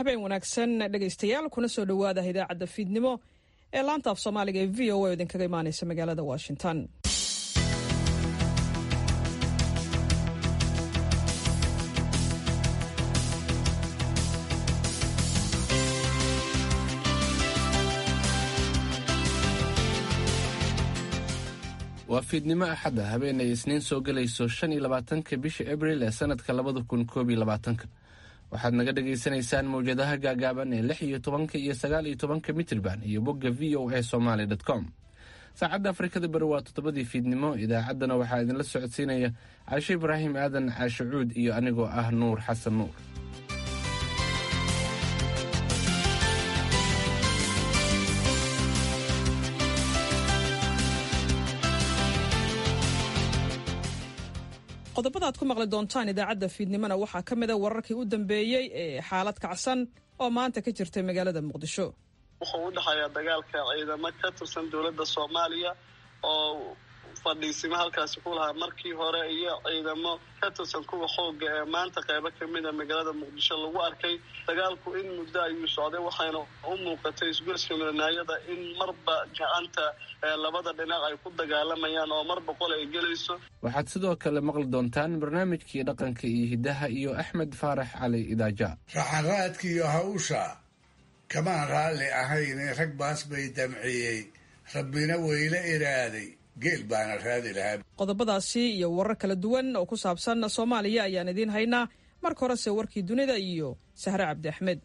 habeen wanaagsan dhegaystayaal kuna soo dhowaada idaacadda fiidnimo ee laanta af soomaaliga ee v o a oo idinkaga imaanaysa magaalada washington waa fiidnimo axadda habeenay isniin soo gelayso shan iyo labaatanka bisha abril ee sanadka labada kun koob iyo labaatanka waxaad naga dhagaysanaysaan mawjadaha gaagaaban ee lix iyo tobanka iyo sagaal iyo tobanka mitrban iyo bogga v o a somaly com saacadda afrikada bari waa toddobadii fiidnimo idaacaddana waxaa idinla socodsiinaya caashe ibraahim aadan caashe cuud iyo anigoo ah nuur xasan nuur qodobada aad ku maqli doontaan idaacadda fiidnimona waxaa ka mida wararkii u dambeeyey ee xaalad kacsan oo maanta ka jirtay magaalada muqdisho wuxuu u dhexeeyaa dagaalka ciidamo ka tirsan dowladda soomaaliya oo fadhiisimo halkaasi ku lahaa markii hore iyo ciidamo ka tirsan kuwa xooga ee maanta qeybo kamid a magaalada muqdisho lagu arkay dagaalku in muddo ayuu socday waxayna u muuqatay isgoyska midanaayada in marba gacanta labada dhinac ay ku dagaalamayaan oo mar boqol ay gelayso waxaad sidoo kale maqli doontaan barnaamijkii dhaqanka iyo hiddaha iyo axmed faarax cali idaaja raxanraadkiiyo hawsha kamaan raalli ahayne rag baas bay damciyey rabbina weyla iraaday geel baana raadi lahaa qodobadaasi iyo warar kala duwan oo ku saabsan soomaaliya ayaan idiin haynaa marka horese warkii dunida iyo sahre cabdi axmed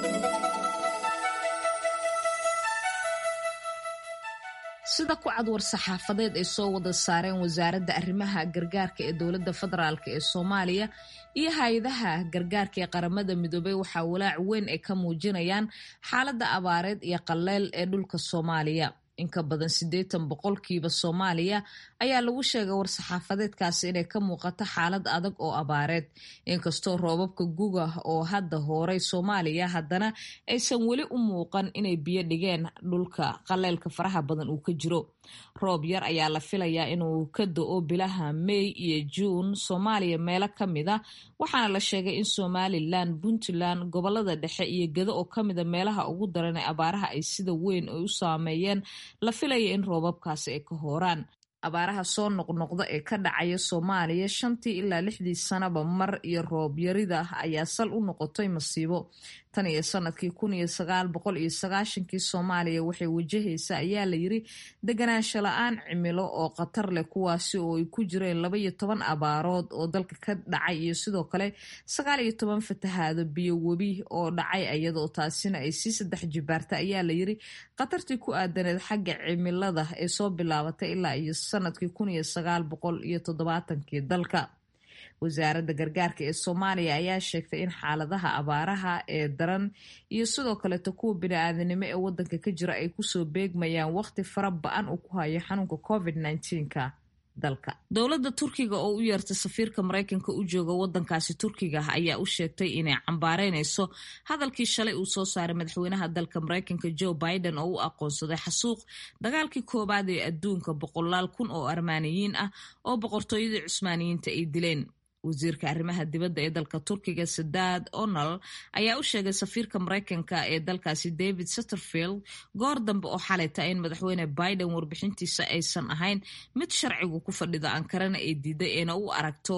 sida ku cad war-saxaafadeed ay soo wada saareen wasaaradda arrimaha gargaarka ee dowladda federaalk ee soomaaliya iyo hay-adaha gargaarka ee qaramada midoobey waxaa walaac weyn ay ka muujinayaan xaaladda abaareed iyo qaleyl ee dhulka soomaaliya in ka badan siddeetan boqolkiiba soomaaliya ayaa lagu sheegay war-saxaafadeedkaasi inay ka muuqato xaalad adag oo abaareed inkastoo roobabka guga oo hadda hooray soomaaliya haddana aysan weli u muuqan inay biyo dhigeen dhulka qaleylka faraha badan uu ka jiro roob yar ayaa la filayaa inuu ka do-o bilaha may iyo juun soomaaliya meelo ka mid a waxaana la sheegay in somalilan puntland gobolada dhexe iyo gedo oo kamida meelaha ugu daran ee abaaraha ay sida weyn ay u saameeyeen la filaya in roobabkaasi ay ka hooraan abaaraha soo noqnoqda ee ka dhacaya soomaaliya shantii ilaa lixdii sanaba mar iyo roob yarida ayaa sal u noqotay masiibo tan iyo sanadkii kun iyo sagaal boqol iyo sagaashankii soomaaliya waxay wajahaysa ayaa la yiri deganaansho la-aan cimilo oo khatar leh kuwaasi oo ay ku jireen laba iyo toban abaarood oo dalka ka dhacay iyo sidoo kale sagaal iyo toban fatahaado biyo webi oo dhacay iyadoo taasina ay sii saddex jibaarta ayaa la yiri khatartii ku aadaneed xagga cimilada ee soo bilaabatay ilaa iyo sanadkii kun iyo sagaal boqol iyo toddobaatankii dalka wasaaradda gargaarka ee soomaaliya ayaa sheegtay in xaaladaha abaaraha ee daran iyo sidoo kaleeto kuwa bini-aadanimo ee wadanka ka jira ay kusoo beegmayaan waqti fara ba-an uu ku hayo xanuunka covid nka dalka dowladda turkiga oo u yeertay safiirka maraykanka u jooga wadankaasi turkiga ayaa u sheegtay inay cambaareynayso hadalkii shalay uu soo saaray madaxweynaha dalka maraykanka joe biden oo u aqoonsaday xasuuq dagaalkii koowaad ee adduunka boqolaal kun oo armaaniyiin ah oo boqortooyadii cusmaaniyiinta ay dileen wasiirka arrimaha dibadda ee dalka turkiga sadaad onal ayaa u sheegay safiirka maraykanka ee dalkaasi david satterfield goor dambe oo xalayta in madaxweyne biden warbixintiisa aysan ahayn mid sharcigu ku fadhido ankarana ay diiday eena u aragto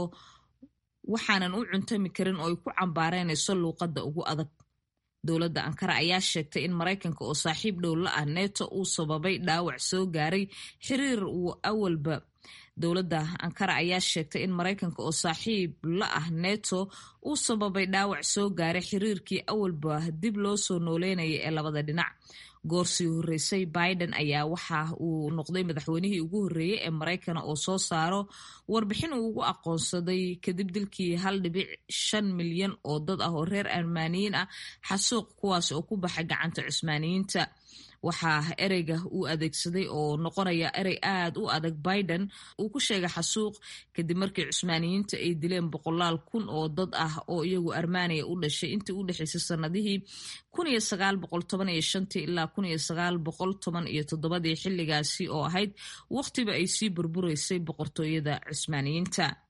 waxaanan u cuntami karin oo ay ku cambaareynayso luuqadda ugu adag dowladda ankara ayaa sheegtay in maraykanka oo saaxiib dhow la ah neto uu sababay dhaawac soo gaaray xiriir uu awalba dowladda ankara ayaa sheegtay in maraykanka oo saaxiib la ah neto uu sababay dhaawac soo gaaray xiriirkii awalba dib loo soo nooleynaya ee labada dhinac goorsii horreysay biden ayaa waxa uu noqday madaxweynihii ugu horreeyey ee maraykana oo soo saaro warbixin uu ugu aqoonsaday kadib dilkii hal dhibic shan milyan oo dad ah oo reer armaaniyiin ah xasuuq kuwaas oo ku baxay gacanta cusmaaniyiinta waxaa ereyga uu adeegsaday oo noqonaya erey aad u adag biden uu ku sheegay xasuuq kadib markii cusmaaniyiinta ay dileen boqolaal kun oo dad ah oo iyagu armaaniya u dhashay intii u dhexaysay sanadihii kun iyo sagaal boqol toban iyo shantii ilaa kun iyo sagaal boqol toban iyo toddobadii xilligaasi oo ahayd waqtiba ay sii burburaysay boqortooyada cusmaaniyiinta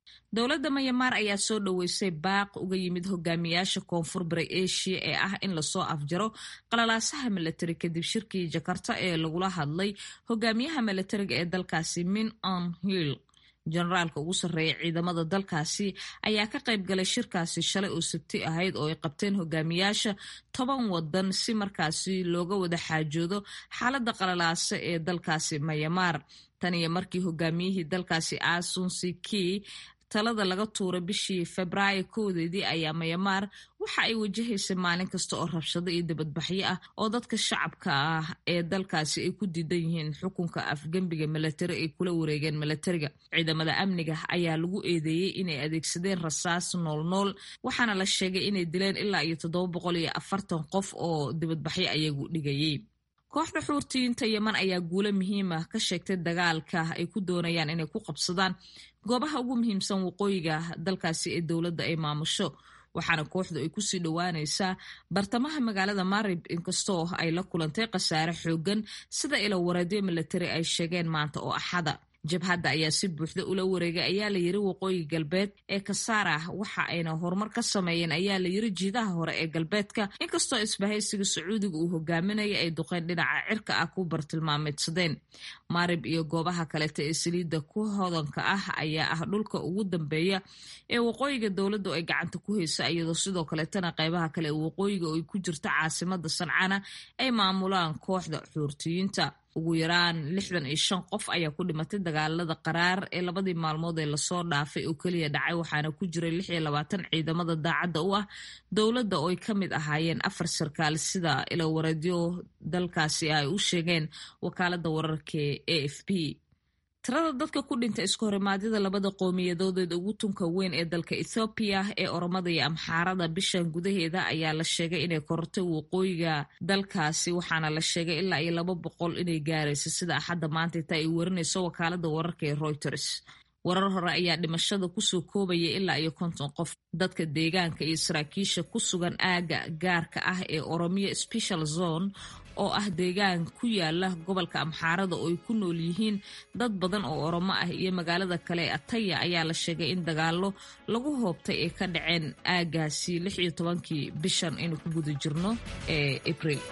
dowladda mayamaar ayaa soo dhoweysay baaq uga yimid hogaamiyaasha koonfur bari asia ee ah in lasoo afjaro qalalaasaha milatari kadib shirkii jakarta ee lagula hadlay hogaamiyaha milatariga ee dalkaasi min on hill jenaraalka ugu sarreeya ciidamada dalkaasi ayaa ka qayb galay shirkaasi shalay oo sabti ahayd oo ay qabteen hogaamiyaasha toban wadan si markaasi looga wada xaajoodo xaaladda qalalaase ee dalkaasi mayamaar tan iyo markii hogaamiyihii dalkaasi asunsi kii talada laga tuuray bishii febraayo koodeedii ayaa mayamaar waxa ay wajahaysay maalin kasta oo rabshado iyo dibadbaxyo ah oo dadka shacabka ah ee dalkaasi ay ku diidan yihiin xukunka afgembiga milatari ay kula wareegeen milatariga ciidamada amniga ayaa lagu eedeeyey inay adeegsadeen rasaas noolnool waxaana la sheegay inay dileen ilaa iyo toddoba boqol iyo afartan qof oo dibadbaxyo ayagu dhigayay kooxda xuurtiyiinta yeman ayaa guulo muhiima ka sheegtay dagaalka ay ku doonayaan inay ku qabsadaan goobaha ugu muhiimsan waqooyiga dalkaasi ee dowladda ay maamusho waxaana kooxdu ay kusii dhowaanaysaa bartamaha magaalada marib inkastoo ay la kulantay khasaare xoogan sida ilo wareedyo milatari ay sheegeen maanta oo axada jabhadda ayaa si buuxda ula wareegay ayaa la yiri waqooyi galbeed ee kasaara waxa ayna horumar ka sameeyeen ayaa la yiri jiidaha hore ee galbeedka inkastoo isbahaysiga sacuudiga uu hogaaminaya ay duqeen dhinaca cirka ah ku bartilmaameedsadeen maarib iyo goobaha kaleeta ee saliidda ku hodanka ah ayaa ah dhulka ugu dambeeya ee waqooyiga dowladdu ay gacanta ku haysa iyadoo sidoo kaleetana qeybaha kale ee waqooyiga oo ay ku jirto caasimada sancana ay maamulaan kooxda xuurtiyiinta ugu yaraan lixdan iyo shan qof ayaa ku dhimatay dagaalada qaraar ee labadii maalmood ee lasoo dhaafay oo keliya dhacay waxaana ku jiray lix iyo labaatan ciidamada daacadda u ah dowladda oo ay ka mid ahaayeen afar sarkaal sida ilo wareedyo dalkaasi ay u sheegeen wakaalada wararka e f p tirada dadka ku dhinta isku horimaadyada labada qowmiyadoodeed ugu tunka weyn ee dalka ethoobiya ee oromada iyo amxaarada bishan gudaheeda ayaa la sheegay inay korortay waqooyiga dalkaasi waxaana la sheegay ilaa iyo laba boqol inay gaaraysa sida axadda maanta inta ay warinayso wakaalada wararka ee reuters warar hore ayaa dhimashada kusoo koobaya ilaa iyo konton qof dadka deegaanka iyo saraakiisha ku sugan aagga gaarka ah ee oromiya special zone oo ah deegaan ku yaala gobolka amxaarada oo ay ku nool yihiin dad badan oo oromo ah iyo magaalada kale ee ataya ayaa la sheegay in dagaallo lagu hoobtay ay ka dhaceen aaggaasi lix iyo tobankii bishan aynu ku guda jirno ee abril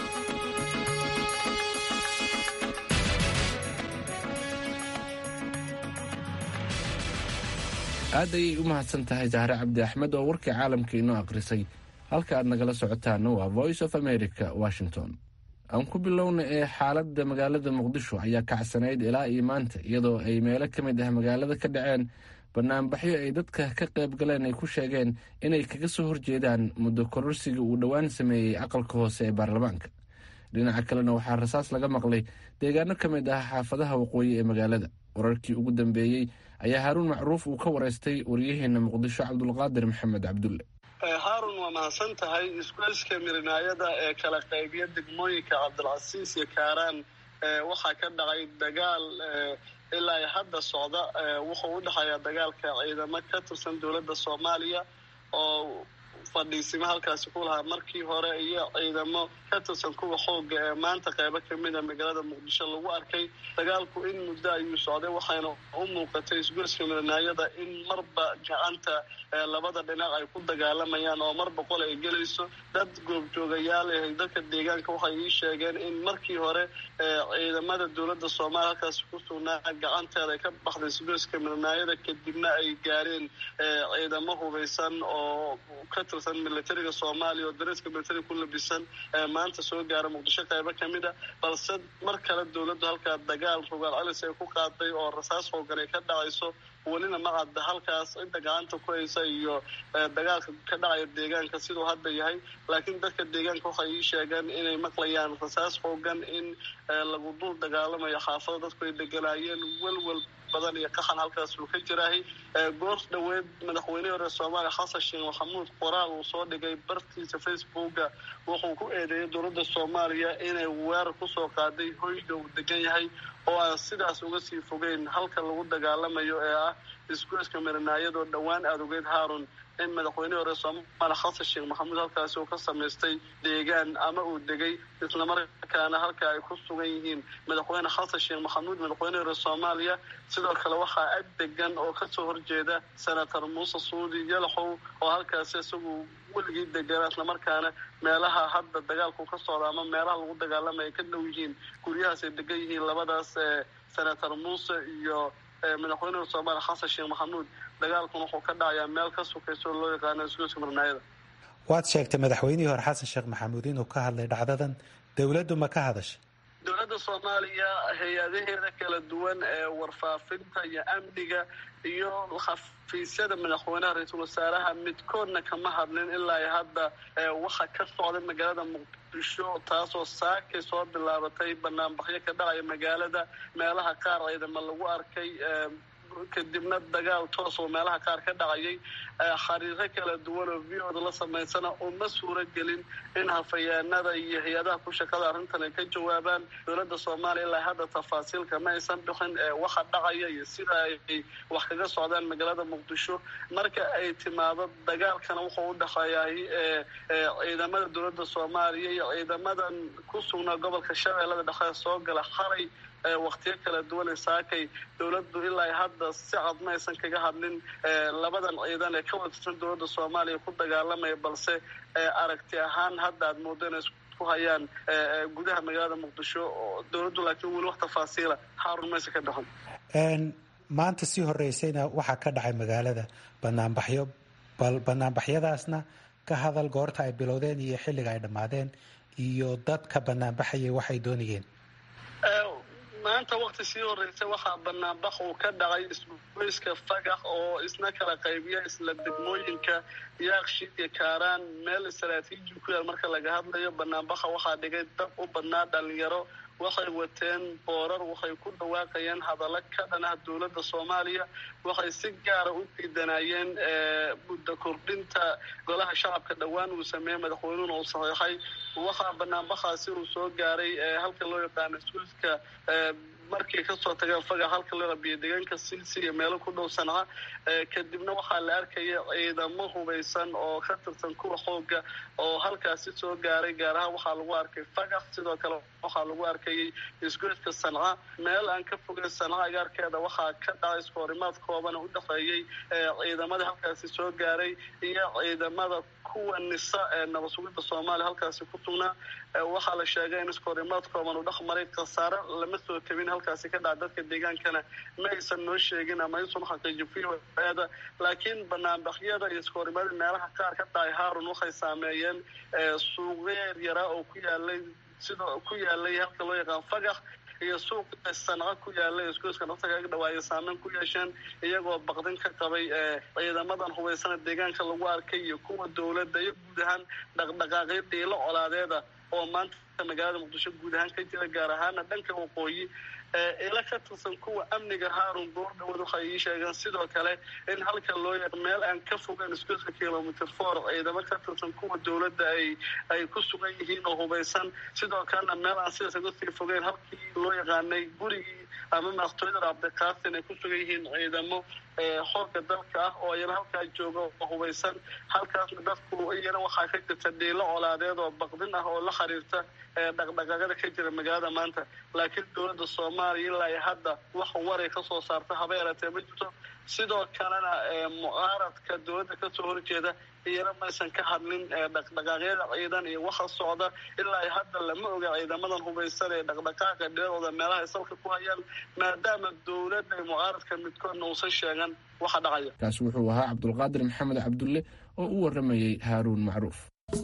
aad ayay u mahadsan tahay jahre cabdi axmed oo warkii caalamka inoo akhrisay halka aad nagala socotaana waa voice of america washington aan ku bilowna ee xaaladda magaalada muqdisho ayaa kacsanayd ilaa iyo maanta iyadoo ay meelo ka mid ah magaalada ka dhaceen banaanbaxyo ay dadka ka qayb galeen ay ku sheegeen inay kaga soo horjeedaan muddo kororsiga uu dhowaan sameeyey aqalka hoose ee baarlamaanka dhinaca kalena waxaa rasaas laga maqlay deegaano ka mid ah xaafadaha waqooyi ee magaalada wararkii ugu dambeeyey ayaa haaruun macruuf uu ka wareystay waryaheena muqdisho cabdulqaadir maxamed cabdulle haarun waa mahadsan tahay isgoyska mirinaayada ee kala qaybiya degmooyinka cabdilcasiis iyo kaaraan waxaa ka dhacay dagaal ilaa hadda socda wuxuu u dhexeeyaa dagaalka ciidamo ka tirsan dowladda soomaaliya oo fadhiisimo halkaasi ku lahaa markii hore iyo ciidamo ka tirsan kuwa xooga ee maanta qeybo kamida magaalada muqdisho lagu arkay dagaalku in muddo ayuu socday waxayna u muuqatay isgoyska mirinaayada in marba gacanta labada dhinac ay ku dagaalamayaan oo mar boqol ay gelayso dad goobjoogayaal ah dadka deegaanka waxay ii sheegeen in markii hore ciidamada dowladda soomaaliya halkaasi ku sugnaa gacanteeda ay ka baxday isgoyska mirinaayada kadibna ay gaareen ciidamo hubeysan oo ka tirsan militariga soomaaliya oo dareeska militariga ku labisan maanta soo gaara muqdisho qeybo kamid a balse mar kale dowladdu halkaa dagaal rogaal celis ay ku qaaday oo rasaas hoogan ay ka dhacayso welina ma cadda halkaas cidda gacanta ku haysa iyo dagaalka ka dhacaya deegaanka siduu hadda yahay laakiin dadka deegaanka waxay ii sheegeen inay maqlayaan rasaas hoogan in lagu dul dagaalamayo xaafado dadku ay deganaayeen welwel badan iyo qaxan halkaas uu ka jiraahay goor dhoweed madaxweynihii hore soomaaliya xasan sheekh maxamuud qoraal uu soo dhigay bartiisa facebooka wuxuu ku eedeeyay dowladda soomaaliya inay weerar kusoo qaaday hoyga uu degan yahay oo aan sidaas uga sii fogeyn halka lagu dagaalamayo ee ah isgoyska mirinaayadoo dhowaan aada ogeyd haarun in madaxweynihii hore soomaaliya xasan sheekh maxamuud halkaasi uu ka samaystay deegaan ama uu degay islamarkaana halka ay ku sugan yihiin madaxweyne xasan sheekh maxamuud madaxweynihii hore soomaaliya sidoo kale waxaa ag degan oo kasoo horjeeda senator muuse suudi yalaxow oo halkaasi isagu weligii deganaa islamarkaana meelaha hadda dagaalku ka socda ama meelaha lagu dagaalamaya ka dhow yihiin guryahaas ay degan yihiin labadaas senator muuse iyo madaxweynaha soomaaliya xasan sheekh maxamuud dagaalkuna wuxuu ka dhacayaa meel ka sukaysa oo loo yaqaano isgoyska marnaayada waad sheegtay madaxweynihii hore xasan sheekh maxamuud inuu ka hadlay dhacdadan dowladdu ma ka hadashay dowladda soomaaliya hay-adaheeda kala duwan ee warfaafinta iyo amniga iyo xafiisyada madaxweynaha ra-iisul wasaaraha midkoodna kama hadlin ilaa hadda waxa ka socday magaalada muqdisho taasoo saakay soo bilaabatay banaanbaxyo ka dhacaya magaalada meelaha qaar ciidama lagu arkay kadibna dagaal toos oo meelaha qaar ka dhacayay xariiro kala duwan oo v oda la samaysana uma suuro gelin in hafayeenada iyo hay-adaha ku shaqada arrintan ay ka jawaabaan dowladda soomaaliya ilaa hadda tafaasiilka ma aysan bixin waxa dhacaya iyo sida ay wax kaga socdaan magaalada muqdisho marka ay timaado dagaalkana wuxuu u dhexeeyahay ciidamada dowladda soomaaliya iyo ciidamadan ku sugnaa gobolka shabeellada dhexe soo gala xalay waktiyo kala duwan saakay dowladdu ilaa hadda si cad ma aysan kaga hadlin labadan ciidan ee ka wadsan dowladda soomaaliya ku dagaalamaya balse aragti ahaan hadda aad moodo inay isku hayaan gudaha magaalada muqdisho dowladdu laakiin weli wax tafaasiila xaarun maysa ka dhexin maanta sii horeysayna waxaa ka dhacay magaalada banaanbaxyo bal banaanbaxyadaasna ka hadal goorta ay bilowdeen iyo xilliga ay dhammaadeen iyo dadka banaanbaxayay waxay doonayeen maanta wakti sii horreysay waxaa banaanbax uu ka dhacay isgoyska fagax oo isna kala qaybiya isla degmooyinka yaaqshid iyo kaaraan meel istaraatiiji ku yaal marka laga hadlayo banaanbaxa waxaa dhigay dad u badnaa dhalinyaro waxay wateen boorar waxay ku dhawaaqayeen hadallo ka dhan ah dowladda soomaaliya waxay si gaara u diidanayeen muddo kordhinta golaha shacabka dhowaan uu sameeyey madaxweynuhuna uu saxiixay waxaa banaanbaxaasi uu soo gaaray halka loo yaqaano iskuiska markay kasoo tageen fagax halka loo qabiyo deegaanka silsi iyo meelo ku dhow sanca kadibna waxaa la arkaya ciidamo hubaysan oo ka tirsan kuwa xooga oo halkaasi soo gaaray gaar ahaan waxaa lagu arkay fagax sidoo kale waxaa lagu arkayay isgoyska sanca meel aan ka fogeyn sanca agaarkeeda waxaa ka dhacay iskoorimaad koobana u dhexeeyey ciidamada halkaasi soo gaaray iyo ciidamada kuwa nisa ee nabad sugidda soomaaliya halkaasi ku sugnaa waxaa la sheegay in iskoorimaad kooban uu dhex maray khasaare lama soo tabin halkaasi ka dhaca dadka deegaankana ma aysan noo sheegin ama aysan xaqiijin v-da laakiin banaanbaxyada iyo iskoorimaada meelaha qaar ka dhacay haarun waxay saameeyeen suuqeer yaraa oo ku yaalay sidoo ku yaalay halka loo yaqaan fagax iyo suuqa sanco ku yaalay isgoyska nafta kaga dhawaaya saameyn ku yeesheen iyagoo baqdin ka qabay ciidamadan hubaysana deegaanka lagu arkay iyo kuwa dowladda iyo guud ahaan dhaqdhaqaaqyo dhiilo colaadeeda oo maanta magaalada muqdisho guud ahaan ka jira gaar ahaana dhanka waqooyi ila ka tirsan kuwa amniga haarun goordhawood waxay ii sheegeen sidoo kale in halka loo yaq meel aan ka fogeyn isgoyska kilomitr four ciidamo ka tirsan kuwa dowladda ay ay ku sugan yihiin oo hubaysan sidoo kalena meel aan sidaas uga sii fogeyn halkii loo yaqaanay gurigii ama madaxtooyada cabdiqaasin ay ku sugan yihiin ciidamo xoogga dalka ah oo iyana halkaa jooga oo hubaysan halkaasna dadku iyana waxaa ka jirta dhiilo colaadeed oo baqdin ah oo la xiriirta dhaqdhaqaaqada ka jira magaalada maanta laakiin dowladda soomaaliya ilaa iyo hadda wax waray ka soo saarta haba yaratee ma jirto sidoo kalena mucaaradka dowladda kasoo horjeeda iyana maysan ka hadlin dhaqdhaqaaqyada ciidan iyo waxa socda ilaa iyo hadda lama oga ciidamadan hubaysan ee dhaqdhaqaaqa dhiladooda meelaha ay salka ku hayaan maadaama dowladda iyo mucaaradka midkoodna uusan sheegan waxa dhacaya kaasi wuxuu ahaa cabdulqaadir maxamed cabdulle oo u waramayey haaruun macruuf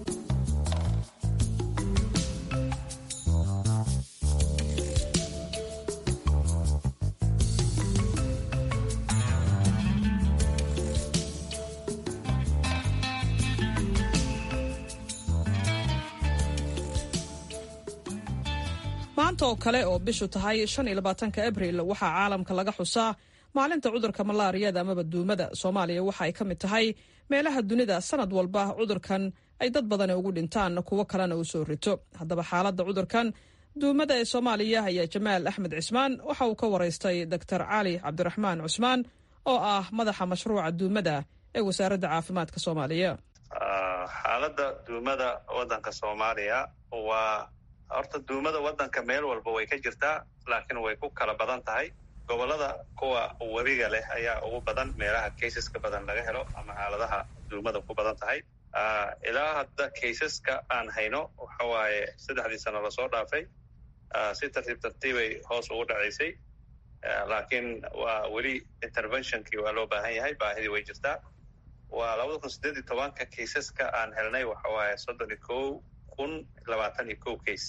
maanta oo kale oo bishu tahay shan iyo labaatanka abril waxaa caalamka laga xusaa maalinta cudurka malaariyada amaba duumada soomaaliya waxa ay ka mid tahay meelaha dunida sanad walba cudurkan ay dad badani ugu dhintaan kuwo kalena uu soo rito haddaba xaaladda cudurkan duumada ee soomaaliya ayaa jamaal axmed cismaan waxa uu ka waraystay doctor cali cabdiraxmaan cusmaan oo ah madaxa mashruuca duumada ee wasaaradda caafimaadka soomaaliya xaaladda duumada waddanka soomaaliya waa horta duumada waddanka meel walba way ka jirtaa laakiin way ku kala badan tahay gobollada kuwa webiga leh ayaa ugu badan meelaha kaysaska badan laga helo ama xaaladaha duumada ku badan tahay ilaa hadda kaysaska aan hayno waxa waaye saddexdii sano lasoo dhaafay si tartiib tartiibay hoos ugu dhacaysay laakiin waa weli interventionkii waa loo baahan yahay baahidii way jirtaa waa labada kun siddeed iyo tobanka kaysaska aan helnay waxa waaye soddon iyo kow kun labaatan iyo kow case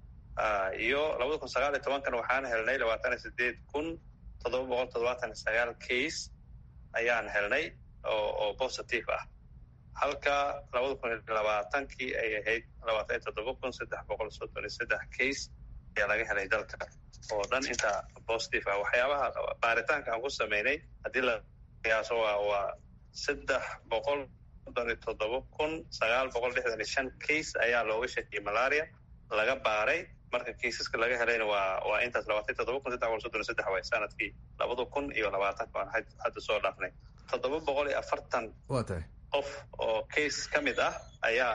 iyo labada kun sagaal iyo tobankana waxaan helnay labaatan iyo sideed kun toddoba boqol toddobaatan iyo sagaal case ayaan helnay oo oo positive ah halka labada kun iyo labaatankii ay ahayd labaatan iyo toddoba kun saddex boqol soddon iyo saddex case ayaa laga helay dalka oo dhan inta positive ah waxyaabaha baaritaanka aan ku sameynay haddii la qiyaaso waa waa saddex boqol soddon iyo toddoba kun sagaal boqol lixdan iyo shan case ayaa looga shakiyey malaria laga baaray marka kaysaska laga helayna waa waa intaas labaatan iyo toddoba kun saddex boqol soddon iyo saddex waay sanadkii labada kun iyo labaatanka aan hadda soo dhaafnay toddoba boqol iyo afartan waa tahay qof oo case ka mid ah ayaa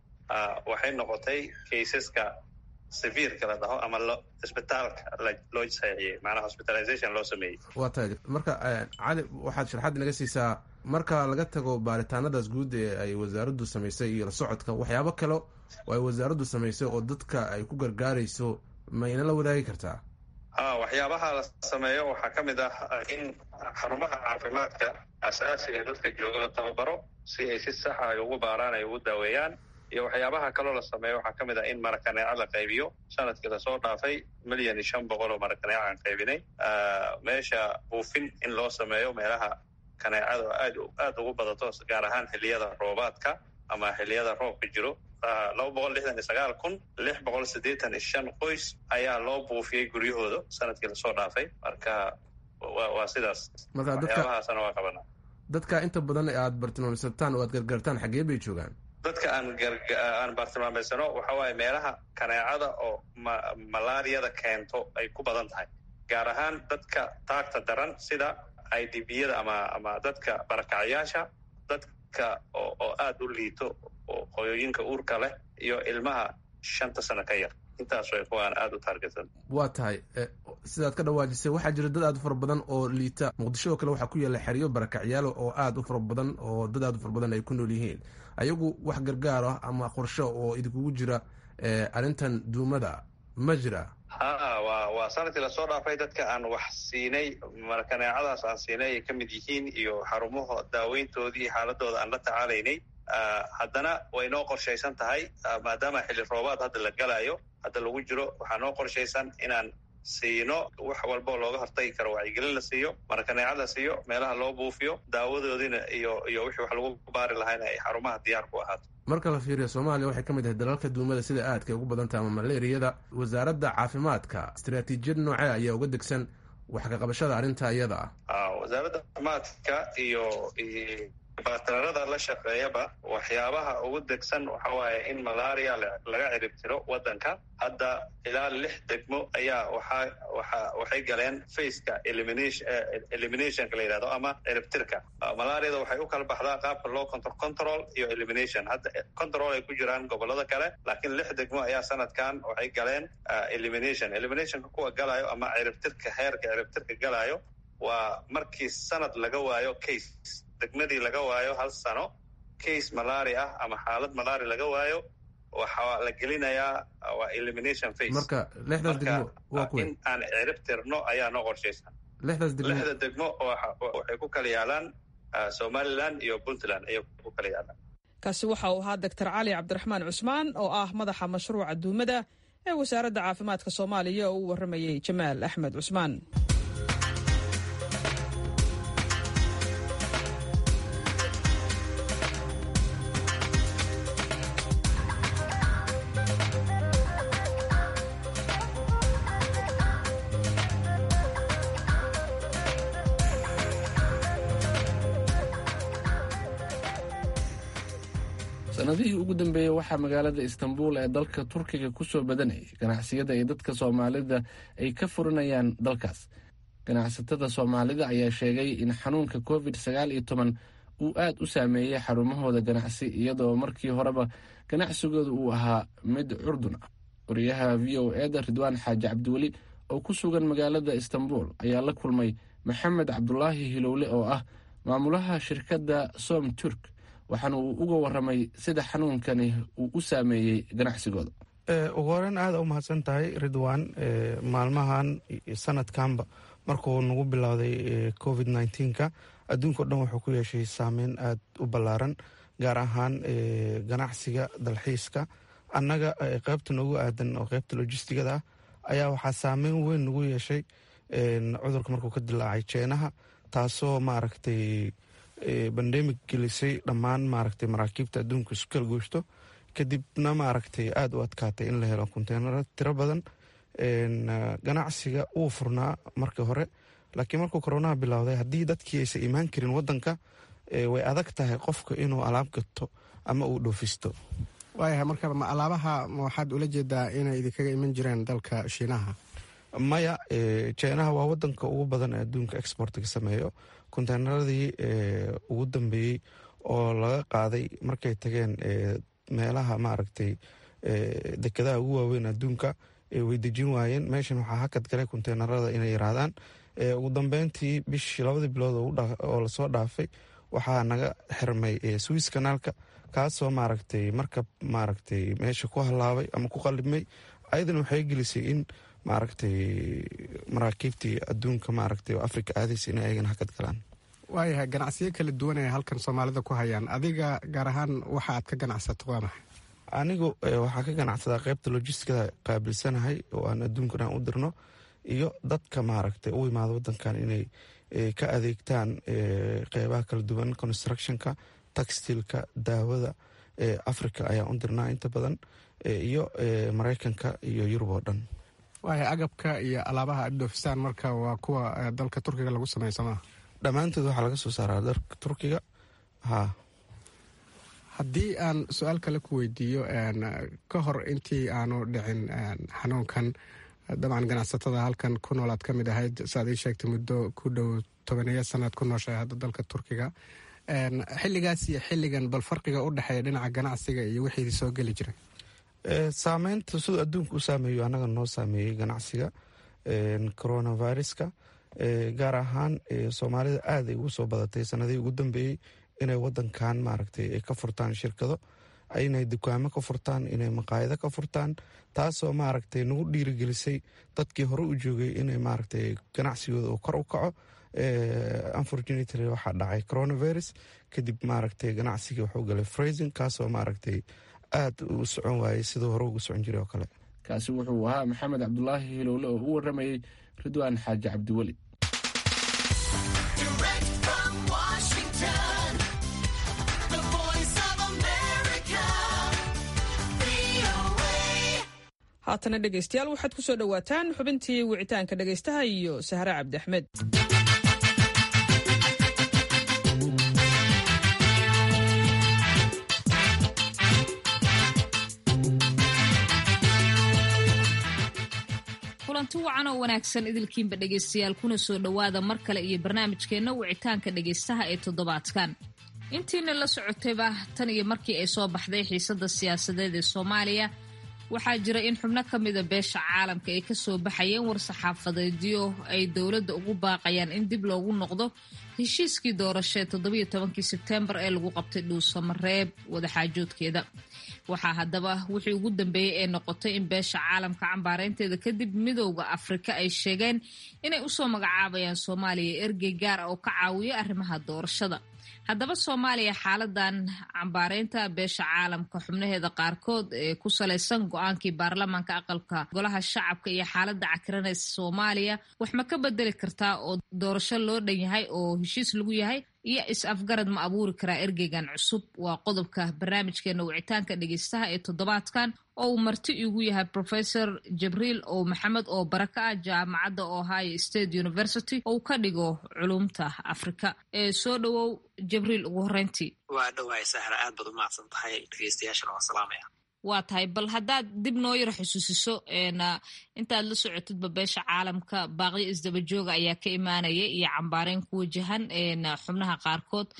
waxay noqotay kaysaska severka la dhaho ama lo isbitaalka loo saxiixiyey macnaha hospitalization loo sameeyey waa tahay marka cali waxaad sharxaad naga siisaa marka laga tago baaritaanadaas guud ee ay wasaaraddu samaysay iyo la socodka waxyaabo kale oo ay wasaaraddu samaysay oo dadka ay ku gargaarayso mayna la wadaagi kartaa a waxyaabaha la sameeyo waxaa ka mid ah in xarumaha caafimaadka asaasiga dadka jooga la tababaro si ay si saxa ay ugu baaraan ay ugu daaweeyaan iyo waxyaabaha kaloo la sameeyo waxaa ka mid ah in marakaneeco la qaybiyo sanadkii lasoo dhaafay milyan iyo shan boqol oo marakaneeco aan qaybinay meesha buufin in loo sameeyo meelaha kaneecada aad aad ugu badato gaar ahaan xilliyada roobaadka ama xilliyada roobka jiro laba boqol lixdan iyo sagaal kun lix boqol siddeetan iyo shan qoys ayaa loo buufiyey guryahooda sanadkii lasoo dhaafay marka wa waa sidaas marka dadka waxyaabahaasna waa qabanaa dadka inta badan aad bartilmaameysataan oo aad gargaartaan xaggee bay joogaan dadka aan aan bartilmaameysano waxa waaye meelaha kaneecada oo ma malaariyada keento ay ku badan tahay gaar ahaan dadka taagta daran sida i d b yada ama ama dadka barakacyaasha dadka oo oo aada u liito oo qoyooyinka uurka leh iyo ilmaha shanta sano ka yar intaas way kuwaan aada u taargetsan waa tahay sidaad ka dhawaajisay waxaa jira dad aad u fara badan oo liita muqdisho oo kale waxaa ku yaalla xeryo barakacyaalo oo aada u fara badan oo dad aad u fara badan ay ku nool yihiin ayagu wax gargaar ah ama qorsho oo idinkugu jira arrintan duumada ma jira ha wa waa sanadkii lasoo dhaafay dadka aan wax siinay markaneecadaas aan siinay ay ka mid yihiin iyo xarumaha daaweyntoodii iyo xaaladooda aan la tacaalaynay haddana way noo qorshaysan tahay maadaama xilli roobaad hadda la galayo hadda lagu jiro waxaa noo qorshaysan inaan siino wax walboo looga hortagi karo wacyigelin la siiyo markaneecad la siiyo meelaha loo buufiyo daawadoodiina iyo iyo wixii wax lagu baari lahayna ay xarumaha diyaar ku ahaato marka la fiiriyo soomaaliya waxay ka mid tahay dalalka duumada sida aadka ugu badan tahay ama malaariyada wasaaradda caafimaadka istaraatiijiyad noocee ayaa uga degsan wax ka qabashada arrinta iyada ah wasaaradda caafimaadka iyo batararada la shaqeeyaba waxyaabaha ugu degsan waxa waaye in malaria laga cirib tiro waddanka hadda ilaa lix degmo ayaa waxaa waxa waxay galeen faceka elimination eliminationka la yidhahdo ama ciribtirka malariada waxay u kala baxdaa qaabka loo control control iyo elimination hadda control ay ku jiraan gobolada kale laakiin lix degmo ayaa sanadkan waxay galeen elimination eliminationka kuwa galayo ama ciribtirka heerka ciribtirka galayo waa markii sanad laga waayo case degmadii laga waayo hal sano case malaria ah ama xaalad malaria laga waayo waxaa la gelinayaa waa elimination face marka lixdaas degmo waa kuwe in aan cirib tirno ayaa noo qorshaysan lixdaas degmo lixda degmo waxay ku kala yaalaan somaliland iyo puntland ayay ku kala yaalaan kaasi waxa uu ahaa doctor cali cabdiraxmaan cusmaan oo ah madaxa mashruuca duumada ee wasaaradda caafimaadka soomaaliya oo u warramayey jamaal axmed cusmaan sanadihii ugu dambeeyey waxaa magaalada istanbul ee dalka turkiga kusoo badanayay ganacsiyada ay dadka soomaalida ay ka furanayaan dalkaas ganacsatada soomaalida ayaa sheegay in xanuunka covid sagaal iyo toban uu aad u saameeyey xarumahooda ganacsi iyadoo markii horeba ganacsigooda uu ahaa mid curdun ah wariyaha v o eda ridwaan xaaji cabdiweli oo ku sugan magaalada istanbul ayaa la kulmay maxamed cabdulaahi hilowle oo ah maamulaha shirkadda som turk waxaana uu uga waramay sida xanuunkani uu u saameeyey ganacsigooda ugu horeyn aada u mahadsan tahay ridwan maalmahan sanadkanba markuu nagu bilowday covid nneteen-ka adduunka o dhan wuxuu ku yeeshay saameyn aada u ballaaran gaar ahaan ganacsiga dalxiiska annaga qeybta noogu aadan oo qeybta lojistigada ah ayaa waxaa saameyn weyn nagu yeeshay cudurka markuu ka dilaacay jeenaha taasoo maaragtay bandemic gelisay dhammaan maaragtay maraakiibta adduunka isu kala gooshto kadibna maaragtay aada u adkaatay in la helo konteenaro tiro badan ganacsiga uu furnaa markii hore laakiin markuu koronaha bilowday haddii dadkii aysan imaan karin wadanka way adag tahay qofka inuu alaab gato ama uu dhoofisto waayahay marka ma alaabaha ma waxaad ula jeedaa inay idinkaga iman jireen dalka shiinaha maya jinaha waa wadanka ugu badan ee adduunka exportga sameeyo konteynaradii ugu dambeeyey oo laga qaaday markay tageen meelaha maaragtay dekedaha ugu waaweyn adduunka way dejin waayeen meeshan waxaa hakad galay konteynerada inay yiraahdaan ugu dambeyntii bishii labadii bilood oo lasoo dhaafay waxaa naga xirmay swiss kanaalka kaasoo maaragtay markab maaragtay meesha ku halaabay ama ku qalibmay ayadana waxay gelisay in maaragtay maraakiibtii adduunka maaragtay oo africa aadaysa inay ayagana hakad galaan waayahay ganacsiyo kala duwan ay halkan soomaalida ku hayaan adiga gaar ahaan waxa aad ka ganacsato waa maxay anigu waxaa ka ganacsadaa qeybta lojistikada qaabilsanahay oo aan adduunkan aan u dirno iyo dadka maaragtay u imaada wadankan inay ka adeegtaan qeybaha kala duwan constructionka taxtilka daawada africa ayaan u dirnaa inta badan iyo maraykanka iyo yurub oo dhan waaya agabka iyo alaabaha aad dhoofisaan marka waa kuwa dalka turkiga lagu sameeyo somaa dhammaantood waxaa laga soo saaraa dalka turkiga ha haddii aan su-aal kale ku weydiiyo ka hor intii aanu dhicin xanuunkan dabcan ganacsatada halkan ku nool aad ka mid ahayd saaad ii sheegtay muddo ku dhow tobaneeya sanaad ku nooshahay hadda dalka turkiga xilligaas iyo xilligan bal farqiga u dhexeeya dhinaca ganacsiga iyo wixii soo geli jiray saameynta siduu adduunka u saameeyo annaga noo saameeyey ganacsiga coronaviruska gaar ahaan soomaalida aada ay ugu soo badatay sanadihii ugu dambeeyey inay wadankan maaragtay ay ka furtaan shirkado inay dukaamo ka furtaan inay maqaayado ka furtaan taasoo maaragtay nagu dhiirigelisay dadkii hore u joogay inay maaragtay ganacsigooda uu kor u kaco unfortunately waxaa dhacay coronavirus kadib maaragtay ganacsigii wuxuu galay frazing kaasoo maaragtay aada u socon waayey siduu hore ugu socon jiray oo kale kaasi wuxuu ahaa maxamed cabdulaahi hilowle oo u waramayey ridwaan xaaji cabdiweli haatana dhegaystayaal waxaad ku soo dhowaataan xubintii wicitaanka dhegaystaha iyo sahre cabdi axmed kulanti wacan oo wanaagsan idilkiinba dhegaystayaal kuna soo dhowaada mar kale iyo barnaamijkeenna wicitaanka dhegaystaha ee toddobaadkan intiina la socotayba tan iyo markii ay soo baxday xiisadda siyaasadeed ee soomaaliya waxaa jira in xubno ka mida beesha caalamka ay kasoo baxayeen war-saxaafadeedyo ay dowladda ugu baaqayaan in dib loogu noqdo heshiiskii doorashee toddobiyo tobankii sebteembar ee lagu qabtay dhuusamareeb wadaxaajoodkeeda waxaa haddaba wixii ugu dambeeyey ee noqotay in beesha caalamka cambaareynteeda kadib midowda afrika ay sheegeen inay usoo magacaabayaan soomaaliya ergey gaar ah oo ka caawiya arrimaha doorashada haddaba soomaaliya xaaladan cambaareynta beesha caalamka xubnaheeda qaarkood ee ku salaysan go-aankii baarlamaanka aqalka golaha shacabka iyo xaaladda cakiranaysa soomaaliya wax ma ka bedeli kartaa oo doorasho loo dhan yahay oo heshiis lagu yahay iyo is-afgarad ma abuuri karaa ergeygan cusub waa qodobka barnaamijkeena wicitaanka dhegeystaha ee toddobaadkan oo uu marti igu yahay professor jibriil oo maxamed oo baraka ah jaamacadda ohio state university oo ka dhigo culumta afrika ee soo dhowow jibriil ugu horeyntii waa dhawaay sahra aad baad u mahadsan tahay dhegeystayaashana waa salaamaya waa tahay bal haddaad dib noo yar xusuusiso intaad la socotidba beesha caalamka baaqyo isdaba jooga ayaa ka imaanaya iyo cambaareyn ku wajahan xubnaha qaarkood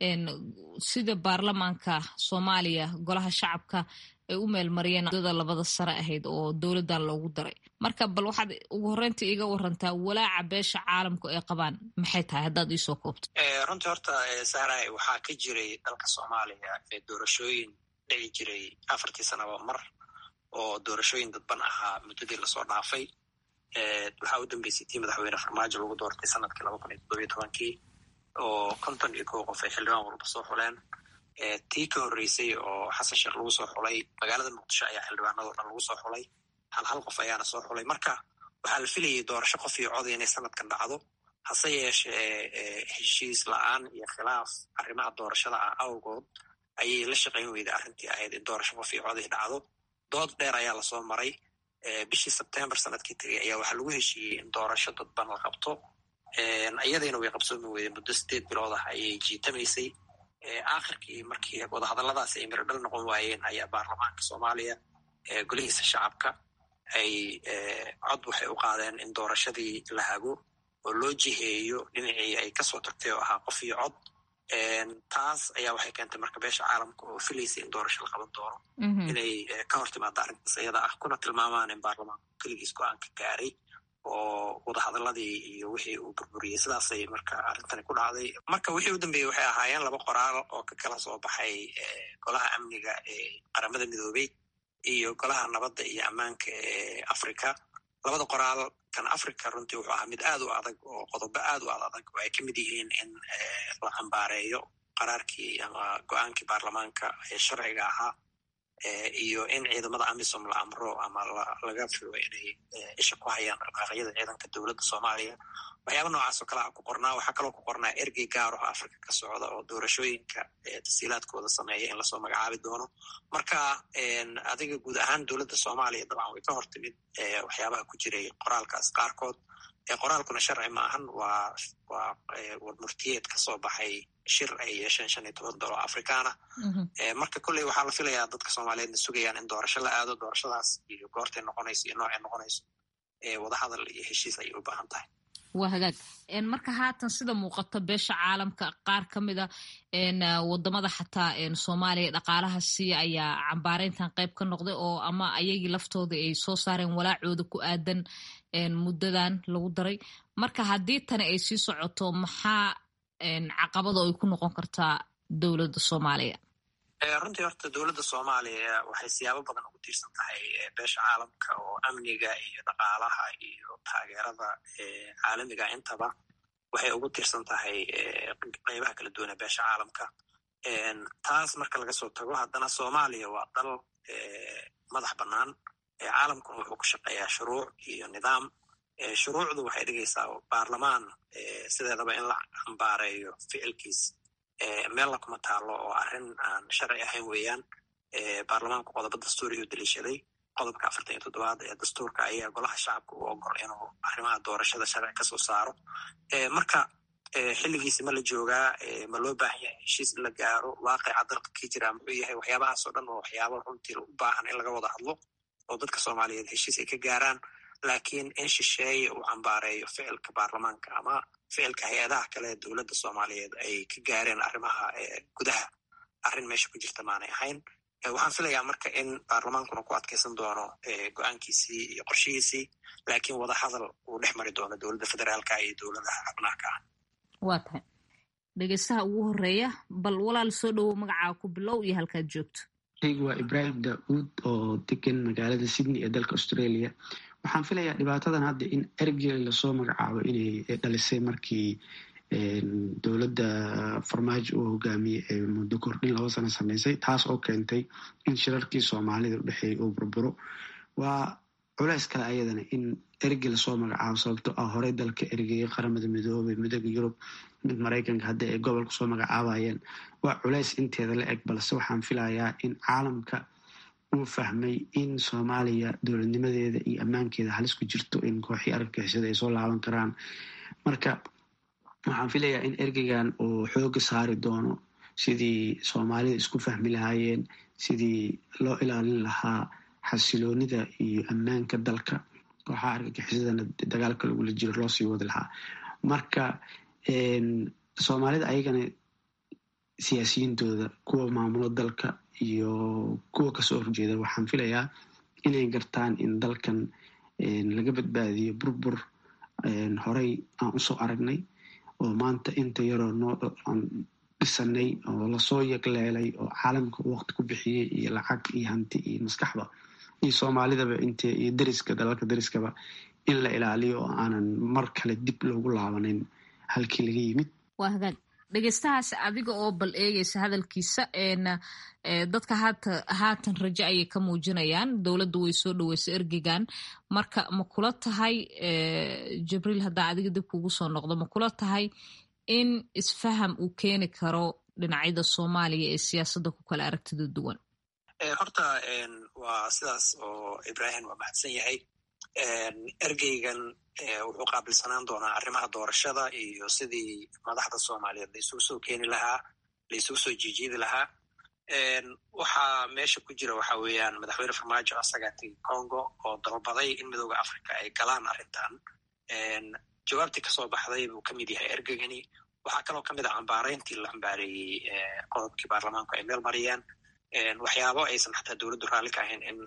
sida baarlamaanka soomaaliya golaha shacabka ay u meelmariyeen dada labada sare ahayd oo dowladdan loogu daray marka bal waxaad ugu horreynta iiga warantaa walaaca beesha caalamku ay qabaan maxay tahay haddaad iisoo koobto runtii horta sahrahay waxaa ka jiray dalka soomaaliya doorashooyin dhici jiray afartii sanaba mar oo doorashooyin dadban ahaa muddadii lasoo dhaafay waxaa u dambeysay tii madaxweyne farmaajo lagu doortay sanadkii laba kun iyo toddobiyo tobankii oo konton iyo kow qof ay xildhibaan walba soo xuleen tii ka horreysay oo xasan sheekh lagu soo xulay magaalada muqdisho ayaa xildhibaanadoo dhan lagu soo xulay hal hal qof ayaana soo xulay marka waxaa la filayay doorasho qof iyo cod inay sanadkan dhacdo hase yeeshee heshiis la-aan iyo khilaaf arrimaha doorashada ah awgood ayay la shaqayn weyday arrintii ahayd in doorasho qof iyo cod ay dhacdo dood dheer ayaa lasoo maray bishii sebtembar sanadkii tegay ayaa waxaa lagu heshiiyey in doorasho dadban la qabto iyadiina way qabsoomi weyday muddo sideed bilood ah ayay jiitamaysay aakhirkii markii wadahadalladaasi ay miradhal noqon waayeen ayaa baarlamaanka soomaaliya golihiisa shacabka ay cod waxay u qaadeen in doorashadii la hago oo loo jiheeyo dhinacii ay kasoo tagtay oo ahaa qof iyo cod taas ayaa waxay keentay marka beesha caalamka oo filaysay in doorasho la qaban doono inay ka hor timaado arrintaas iyada ah kuna tilmaamaan in baarlamaanku keligiis go-aanka gaaray oo wadahadaladii iyo wixii uu burburiyey sidaasay marka arrintani ku dhacday marka wixii u dambeeyey waxay ahaayeen laba qoraal oo ka kala soo baxay golaha amniga ee qaramada midoobey iyo golaha nabadda iyo ammaanka ee africa labada qoraal kan africa runtii wuxuu ahaa mid aad u adag oo qodobo aad u ad adag oo ay ka mid yihiin in la cambaareeyo qaraarkii ama go-aankii baarlamaanka ee sharciga ahaa iyo in ciidamada amisom la amro ama laga filo inay isha ku hayaan dhaqaaqyada ciidanka dowladda soomaaliya waxyaaba noocaas oo kale a ku qornaa waxaa kaloo ku qornaa ergey gaar oo africa ka socda oo doorashooyinka tasiilaadkooda sameeya in lasoo magacaabi doono marka adiga guud ahaan dowladda soomaaliya dabcan way ka hor timid waxyaabaha ku jiray qoraalkaas qaarkood qoraalkuna sharci ma ahan waa waa wadmurtiyeed ka soo baxay shir ay yeesheen shan iyo toban dolo afrikaana marka kolley waxaa la filayaa dadka soomaaliyeedna sugayaan in doorasho la aado doorashadaas iyo goortay noqonayso iyo noocay noqonayso wadahadal iyo heshiis ayay u baahan tahay waa hagaag marka haatan sida muuqato beesha caalamka qaar ka mida wadamada xataa soomaaliya dhaqaalaha siiya ayaa cambaareyntan qayb ka noqday oo ama ayagii laftooda ay soo saareen walaacooda ku aadan muddadan lagu daray marka haddii tani ay sii socoto maxaa caqabada ay ku noqon kartaa dowladda soomaaliya runtii horta dowladda soomaaliya waxay siyaabo badan ugu tiirsan tahay beesha caalamka oo amniga iyo dhaqaalaha iyo taageerada caalamiga intaba waxay ugu tiirsan tahay qeybaha kala duwan ee beesha caalamka taas marka laga soo tago haddana soomaaliya waa dal madax bannaan caalamkuna wuxuu ku shaqeeyaa shuruuc iyo nidaam shuruucdu waxay dhigaysaa baarlamaan sideedaba in la cambaareeyo ficilkiis meella kuma taalo oo arrin aan sharci ahayn weeyaan baarlamaanku qodobo dastuuriyu daliishaday qodobka afartan iyo toddobaad ee dastuurka ayaa golaha shacabka u ogol inuu arrimaha doorashada sharci kasoo saaro marka xilligiisi ma la joogaa ma loo baahan yahay heshiis in la gaaro waaqica dalka kii jiraa muxuu yahay waxyaabahaas oo dhan oo waxyaaba runtii u baahan in laga wada hadlo oo dadka soomaaliyeed heshiis ay ka gaaraan laakiin in shisheeye uu cambaareeyo ficilka baarlamaanka ama ficilka hay-adaha kale ee dowladda soomaaliyeed ay ka gaareen arrimaha gudaha arrin meesha ku jirta maanay ahayn waxaan filayaa marka in baarlamaankuna ku adkaysan doono go-aankiisii iyo qorshihiisii laakiin wadahadal uu dhex mari doono dowladda federaalka iyo dowladaha xubnaaka ah waa tahay dhegeystaha ugu horeeya bal walaal soo dhowow magacaa ku bilow iyo halkaad joogto anigu waa ibraahim daauud oo degan magaalada sydney ee dalka australia waxaan filayaa dhibaatadan hadda in ergey lasoo magacaabo inay dhalisay markii dowladda farmaajo uu hogaamiyey ee muddo kordhin laba sano sameysay taas oo keentay in shirarkii soomaalida udhexeeyay uu burburo waa culeys kale ayadana in ergey lasoo magacaabo sababto ah horey dalka ergeyay qaramada midoobay midooda yurub mid maraykanka hadda ay gobolka soo magacaabayeen waa culeys inteeda la eg balse waxaan filayaa in caalamka uu fahmay in soomaaliya dowladnimadeeda iyo ammaankeeda halis ku jirto in kooxii argagixisada ay soo laaban karaan marka waxaan filayaa in ergeygan uu xooga saari doono sidii soomaalida isku fahmi lahaayeen sidii loo ilaalin lahaa xasiloonida iyo ammaanka dalka kooxaha argagixisadana dagaalka lagula jiro loo sii wadi lahaa marka soomaalida ayagana siyaasiyiintooda kuwa maamulo dalka iyo kuwa kasoo horjeeda waxaan filayaa inay gartaan in dalkan laga badbaadiyo burbur horey aan usoo aragnay oo maanta inta yaroo noo aan dhisanay oo lasoo yagleelay oo caalamka waqti ku bixiyey iyo lacag iyo hanti iyo maskaxba iyo soomaalidaba int iyo deriska dalalka deriskaba in la ilaaliyo oo aanan mar kale dib loogu laabanin halkii laga yimid waa hagaag dhegeystahaas adiga oo bal eegeysa hadalkiisa dadka haata haatan rajo ayay ka muujinayaan dowladda way soo dhaweysa ergegan marka ma kula tahay jibriil haddaa adiga dib kugu soo noqdo ma kula tahay in isfaham uu keeni karo dhinacyada soomaaliya ee siyaasadda ku kala aragtida duwan horta waa sidaas oo ibrahim waa mahadsan yahay ergeygan wuxuu qaabilsanaan doonaa arrimaha doorashada iyo sidii madaxda soomaaliyeed laisugu soo keeni lahaa laisugu soo jiijiidi lahaa waxaa meesha ku jira waxa weeyaan madaxweyne farmaajo asagaa tegi congo oo dalbaday in midooda africa ay galaan arrintan jawaabtii kasoo baxday buu ka mid yahay ergegani waxaa kaloo kamid ah cambaareyntii la cambaareeyey qodobkii baarlamaanku ay meel mariyeen waxyaabo aysan xataa dowladdu raalli ka ahayn in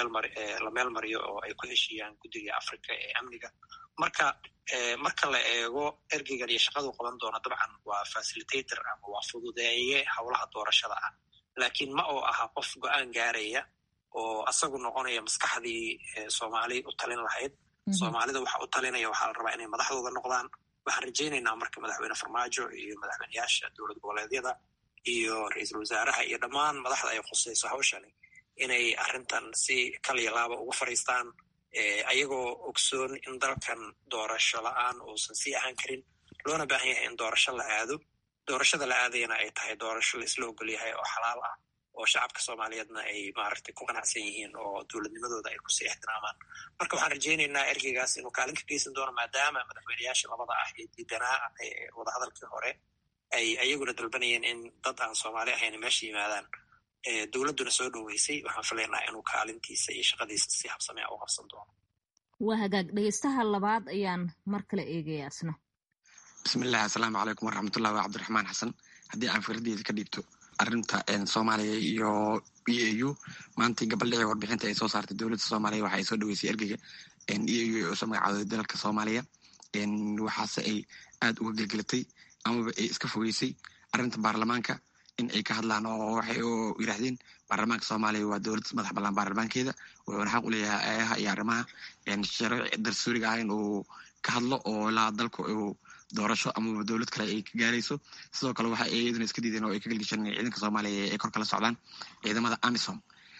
la meel mariyo oo ay ku heshiiyaan guddiga africa ee amniga marka marka la eego ergeygan iyo shaqadu qaban doona dabcan waa facilitator ama waa fududeeye howlaha doorashada ah laakiin ma oo aha qof go-aan gaaraya oo asagu noqonaya maskaxdii soomaali u talin lahayd soomaalida waxa u talinaya waxaa la rabaa inay madaxdooda noqdaan waxaan rajaynaynaa marka madaxweyne farmaajo iyo madaxweyneyaasha dowlad goboleedyada iyo ra-iisul wasaaraha iyo dhammaan madaxda ay khusayso hawshani inay arrintan si kaliya laaba ugu fadhiistaan ayagoo ogsoon in dalkan doorasho la-aan uusan sii ahaan karin loona baahan yahay in doorasho la aado doorashada la aadayana ay tahay doorasho la isla ogol yahay oo xalaal ah oo shacabka soomaaliyeedna ay maaragtay ku qanacsan yihiin oo dowladnimadooda ay kusii ixtiraamaan marka waxaan rajaynaynaa ergeygaas inuu kaalin ka geysan doono maadaama madaxweyneyaasha labada ah ee diidanaa wadahadalkii hore ay ayaguna dalbanayeen in dad aan soomaali ahayn meesha yimaadaan dowladduna soo dhoweysay waxaan filaynaa inuu kaalintiisa iyo shaqadiisa si habsamea u qabsan doono waa hagaag dhegeystaha labaad ayaan mar kale eegaya asna bismillahi assalaamu calaykum waraxmatullahi waa cabdiraxmaan xasan haddii aan fikradeeda ka dhiibto arrinta soomaaliya iyo e a u maantii gabaldhicii warbixinta ay soo saartay dowladda soomaaliya waxa ay soo dhaweysay ergeyga e a u ay usoo magacaaday dalalka soomaaliya waxaase ay aad uga gelgelatay amaba ay iska fogeysay arrinta baarlamaanka in ay ka hadlaan oo waxay u yidhahdeen baarlamaanka soomaaliya waa dowlad madax ballaan baarlamaankeeda wuxuuna xaq u leeyahay ayaha iyo arrimaha sharci darsuuriga ah in uu ka hadlo oo ilaa dalku uu doorasho amaba dowlad kale ay ka gaarayso sidoo kale waxa ay iyaduna iska diideen oo ay ka gelgeshan ciidanka soomaaliya ay kor kala socdaan ciidamada amisom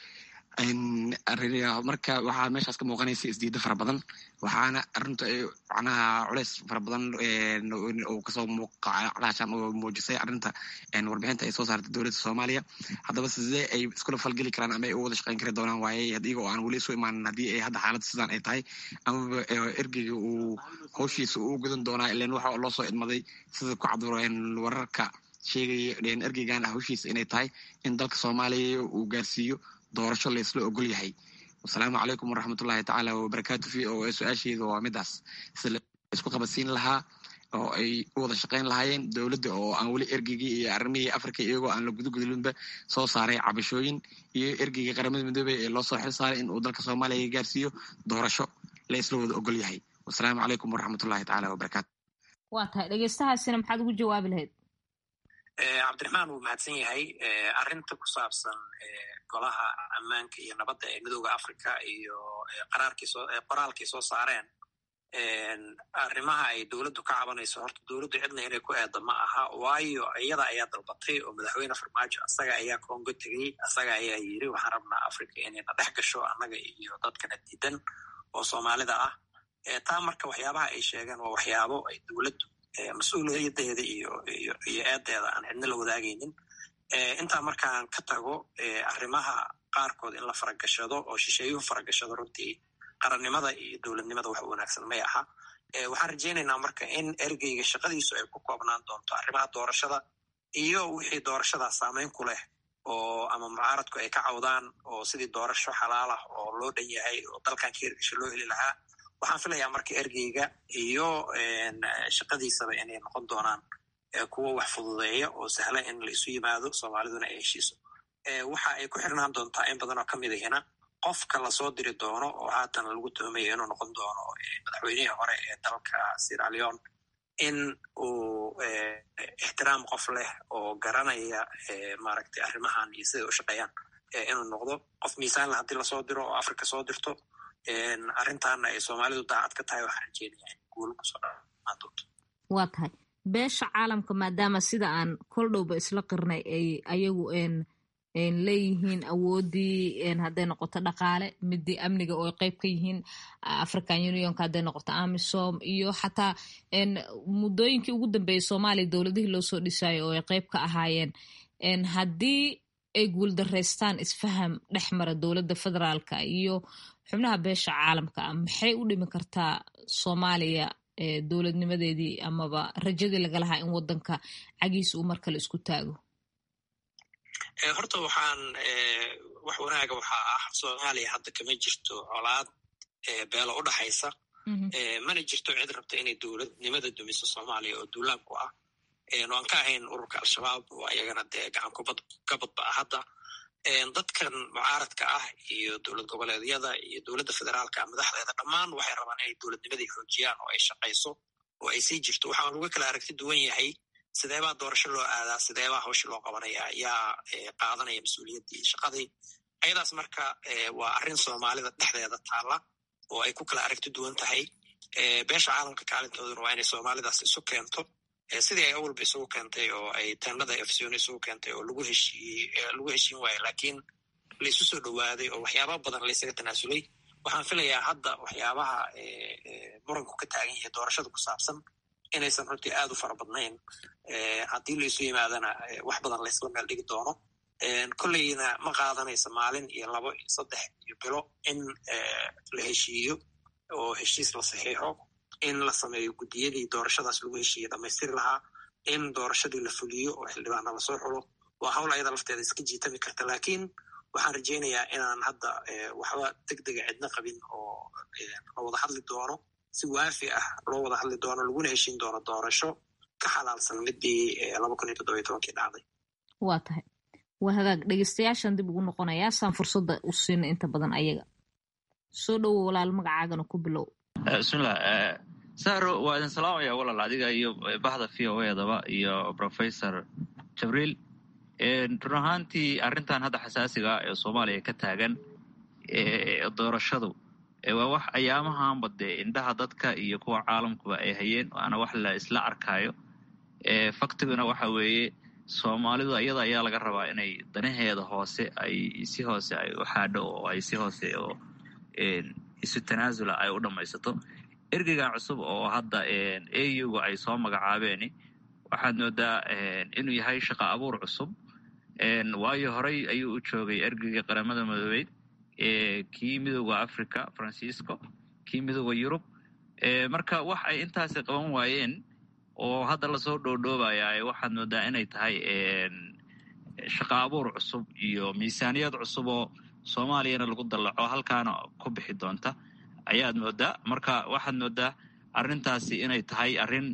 marka waxaa meeshaas ka muuqanaysa isdiida fara badan waxaana arinta macnaha culeys fara badan uu kasoo muuqacalaashan oo muujisay arrinta warbixinta ay soo saartay dowladda soomaaliya haddaba sidee ay iskula falgeli karaan ama ay u wada shaqeyn kari doonaan waaye iyaga oo aan weli isu imaanin haddii ay hadda xaaladda sidaan ay tahay amaba ergeyga uu howshiisa uu gudan doonaa ilan waxa loo soo idmaday sida ku cabduro wararka sheegaya ergeygan howshiisa inay tahay in dalka soomaaliya uu gaarsiiyo doorasho laysla ogol yahay wasalaamu calaykum waraxmatullahi tacaala wabarakaatu v o a su-aasheedu waa midaas sida laisku qabadsiin lahaa oo ay u wada shaqeyn lahaayeen dowladda oo aan weli ergeygii iyo arrimihii africa iyagoo aan la gudugudlinba soo saaray cabashooyin iyo ergeygii qaramada midoobey ee loo soo xil saaray in uu dalka soomaaliya gaarsiiyo doorasho la isla wada ogol yahay wasalaamu calaykum waraxmatullahi tacaala wabarakaatu waa tahay dhegeystahaasina maxaad ugu jawaabi lahayd cabdiraxmaan wuu mahadsan yahay arrinta ku saabsan golaha ammaanka iyo nabadda ee midooda africa iyo qoraalkii soo saareen arrimaha ay dowladdu ka cabanayso horta dowladdu cidna inay ku eedda ma aha waayo iyada ayaa dalbatay oo madaxweyne farmaajo asaga ayaa congo tegey asaga ayaa yiri waxaan rabnaa africa inayna dhex gasho annaga iyo dadkana diidan oo soomaalida ah taa marka waxyaabaha ay sheegeen waa waxyaabo ay dowladdu mas-uuliyadeeda iyo iyo iyo eedeeda aan cidna la wadaagaynin intaa markaan ka tago arrimaha qaarkood in la faragashado oo shisheeyuhu faragashado runtii qarannimada iyo dowladnimada wax wanaagsan may aha waxaan rajaynaynaa marka in ergeyga shaqadiisu ay ku koobnaan doonto arrimaha doorashada iyo wixii doorashadaa saameyn ku leh oo ama mucaaradku ay ka cawdaan oo sidii doorasho xalaal ah oo loo dhan yahay oo dalkan ka hirgasho loo heli lahaa waxaan filayaa marka ergeyga iyo shaqadiisaba inay noqon doonaan kuwo wax fududeeya oo sahla in la isu yimaado soomaaliduna ay heshiiso waxa ay ku xirnaan doontaa in badan oo ka mid ahina qofka lasoo diri doono oo haatan lagu tuhmayo inuu noqon doono madaxweynihii hore ee dalka siraleon in uu ixtiraam qof leh oo garanaya maaragtay arrimahan iyo siday u shaqeeyaan inuu noqdo qof miisaanle haddii lasoo diro oo africa soo dirto arrintaana ay soomaalidu daacad ka tahay waxaan rajeynaya in guul kusoo dhamaan doonto waa tahay beesha caalamka maadaama sida aan kol dhowba isla qirnay ay ayagu leeyihiin awooddii hadday noqoto dhaqaale midii amniga oo ay qeyb ka yihiin african unionka hadday noqoto amisom iyo xataa muddooyinkii ugu dambeeyey soomaaliya dowladihii loo soo dhisayo oo ay qeyb ka ahaayeen haddii ay guuldaraystaan isfaham dhex mara dowladda federaalka iyo xubnaha beesha caalamka ah maxay u dhimi kartaa soomaaliya dowladnimadeedii amaba rajadii laga lahaa in wadanka cagiisa uu mar kale isku taago horta waxaan wax wanaaga waxaa ah soomaaliya hadda kama jirto colaad beelo u dhaxaysa mana jirto cid rabta inay dowladnimada dumiso soomaaliya oo duulaanku ah aan ka ahayn ururka al-shabaab oo ayagana dee gacan ka badba ah hadda dadkan mucaaradka ah iyo dowlad goboleedyada iyo dowladda federaalka madaxdeeda dhammaan waxay rabaan inay dowladnimadii xoojiyaan oo ay shaqayso oo ay sii jirto waxaan uga kala aragti duwan yahay sideebaa doorasho loo aadaa sideebaa hawsha loo qabanaya yaa qaadanaya mas-uuliyaddii shaqadii ayadaas marka waa arrin soomaalida dhexdeeda taalla oo ay ku kala aragti duwan tahay beesha caalamka kaalintooduna waa inay soomaalidaas isu keento sidii ay awalba isugu keentay oo ay teenada efsiona isugu keentay oo lagu heshiiyey lagu heshiin waayo laakiin laisu soo dhowaaday oo waxyaaba badan laysaga tanaasulay waxaan filayaa hadda waxyaabaha muranku ka taagan yahay doorashada ku saabsan inaysan runtii aad u fara badnayn haddii laisu yimaadana wax badan laysla meel dhigi doono kolleyna ma qaadanaysa maalin iyo labo iyo saddex iyo bilo in la heshiiyo oo heshiis la saxiixo in la sameeyo guddiyadii doorashadaas lagu heshiiye dhamaystiri lahaa in doorashadii la fuliyo oo xildhibaana lasoo xulo waa hawl ayada lafteeda iska jiitami karta laakiin waxaan rajaynayaa inaan hadda waxba deg dega cidna qabin oo la wada hadli doono si waafi ah loo wada hadli doono laguna heshiin doono doorasho ka xalaalsan midii laba kun iyo toddobiyo tobankii dhacday waa tahay waa hagaag dhegeystayaashan dib ugu noqonayaa saan fursadda u siina inta badan ayaga soo dhowo walaal magacaagana ku bilow bismillah saro waa idin salaamaya walaal adiga iyo bahda v o edaba iyo professor jabriil run ahaantii arrintan hadda xasaasiga ee soomaaliya ka taagan doorashadu waa wax ayaamahanba dee indhaha dadka iyo kuwa caalamkuba ay hayeen waana wax la isla arkaayo faktiguna waxa weeye soomaalidu iyada ayaa laga rabaa inay danaheeda hoose ay si hoose ay u xaadho oo ay si hoose oo isu tanaasula ay u dhammaysato ergeygan cusub oo hadda auga ay soo magacaabeen waxaad moodaa inuu yahay shaqa abuur cusub waayo horey ayuu u joogay ergeyga qaramada madoobeyd kii midooda africa francisco kii midooda yurub marka wax ay intaasi qaban waayeen oo hadda lasoo dhoodhoobaya waxaad moodaa inay tahay shaqa abuur cusub iyo miisaaniyad cusub oo soomaaliyana lagu dallaco halkaana ku bixi doonta ayaad moodaa marka waxaad moodaa arrintaasi inay tahay arrin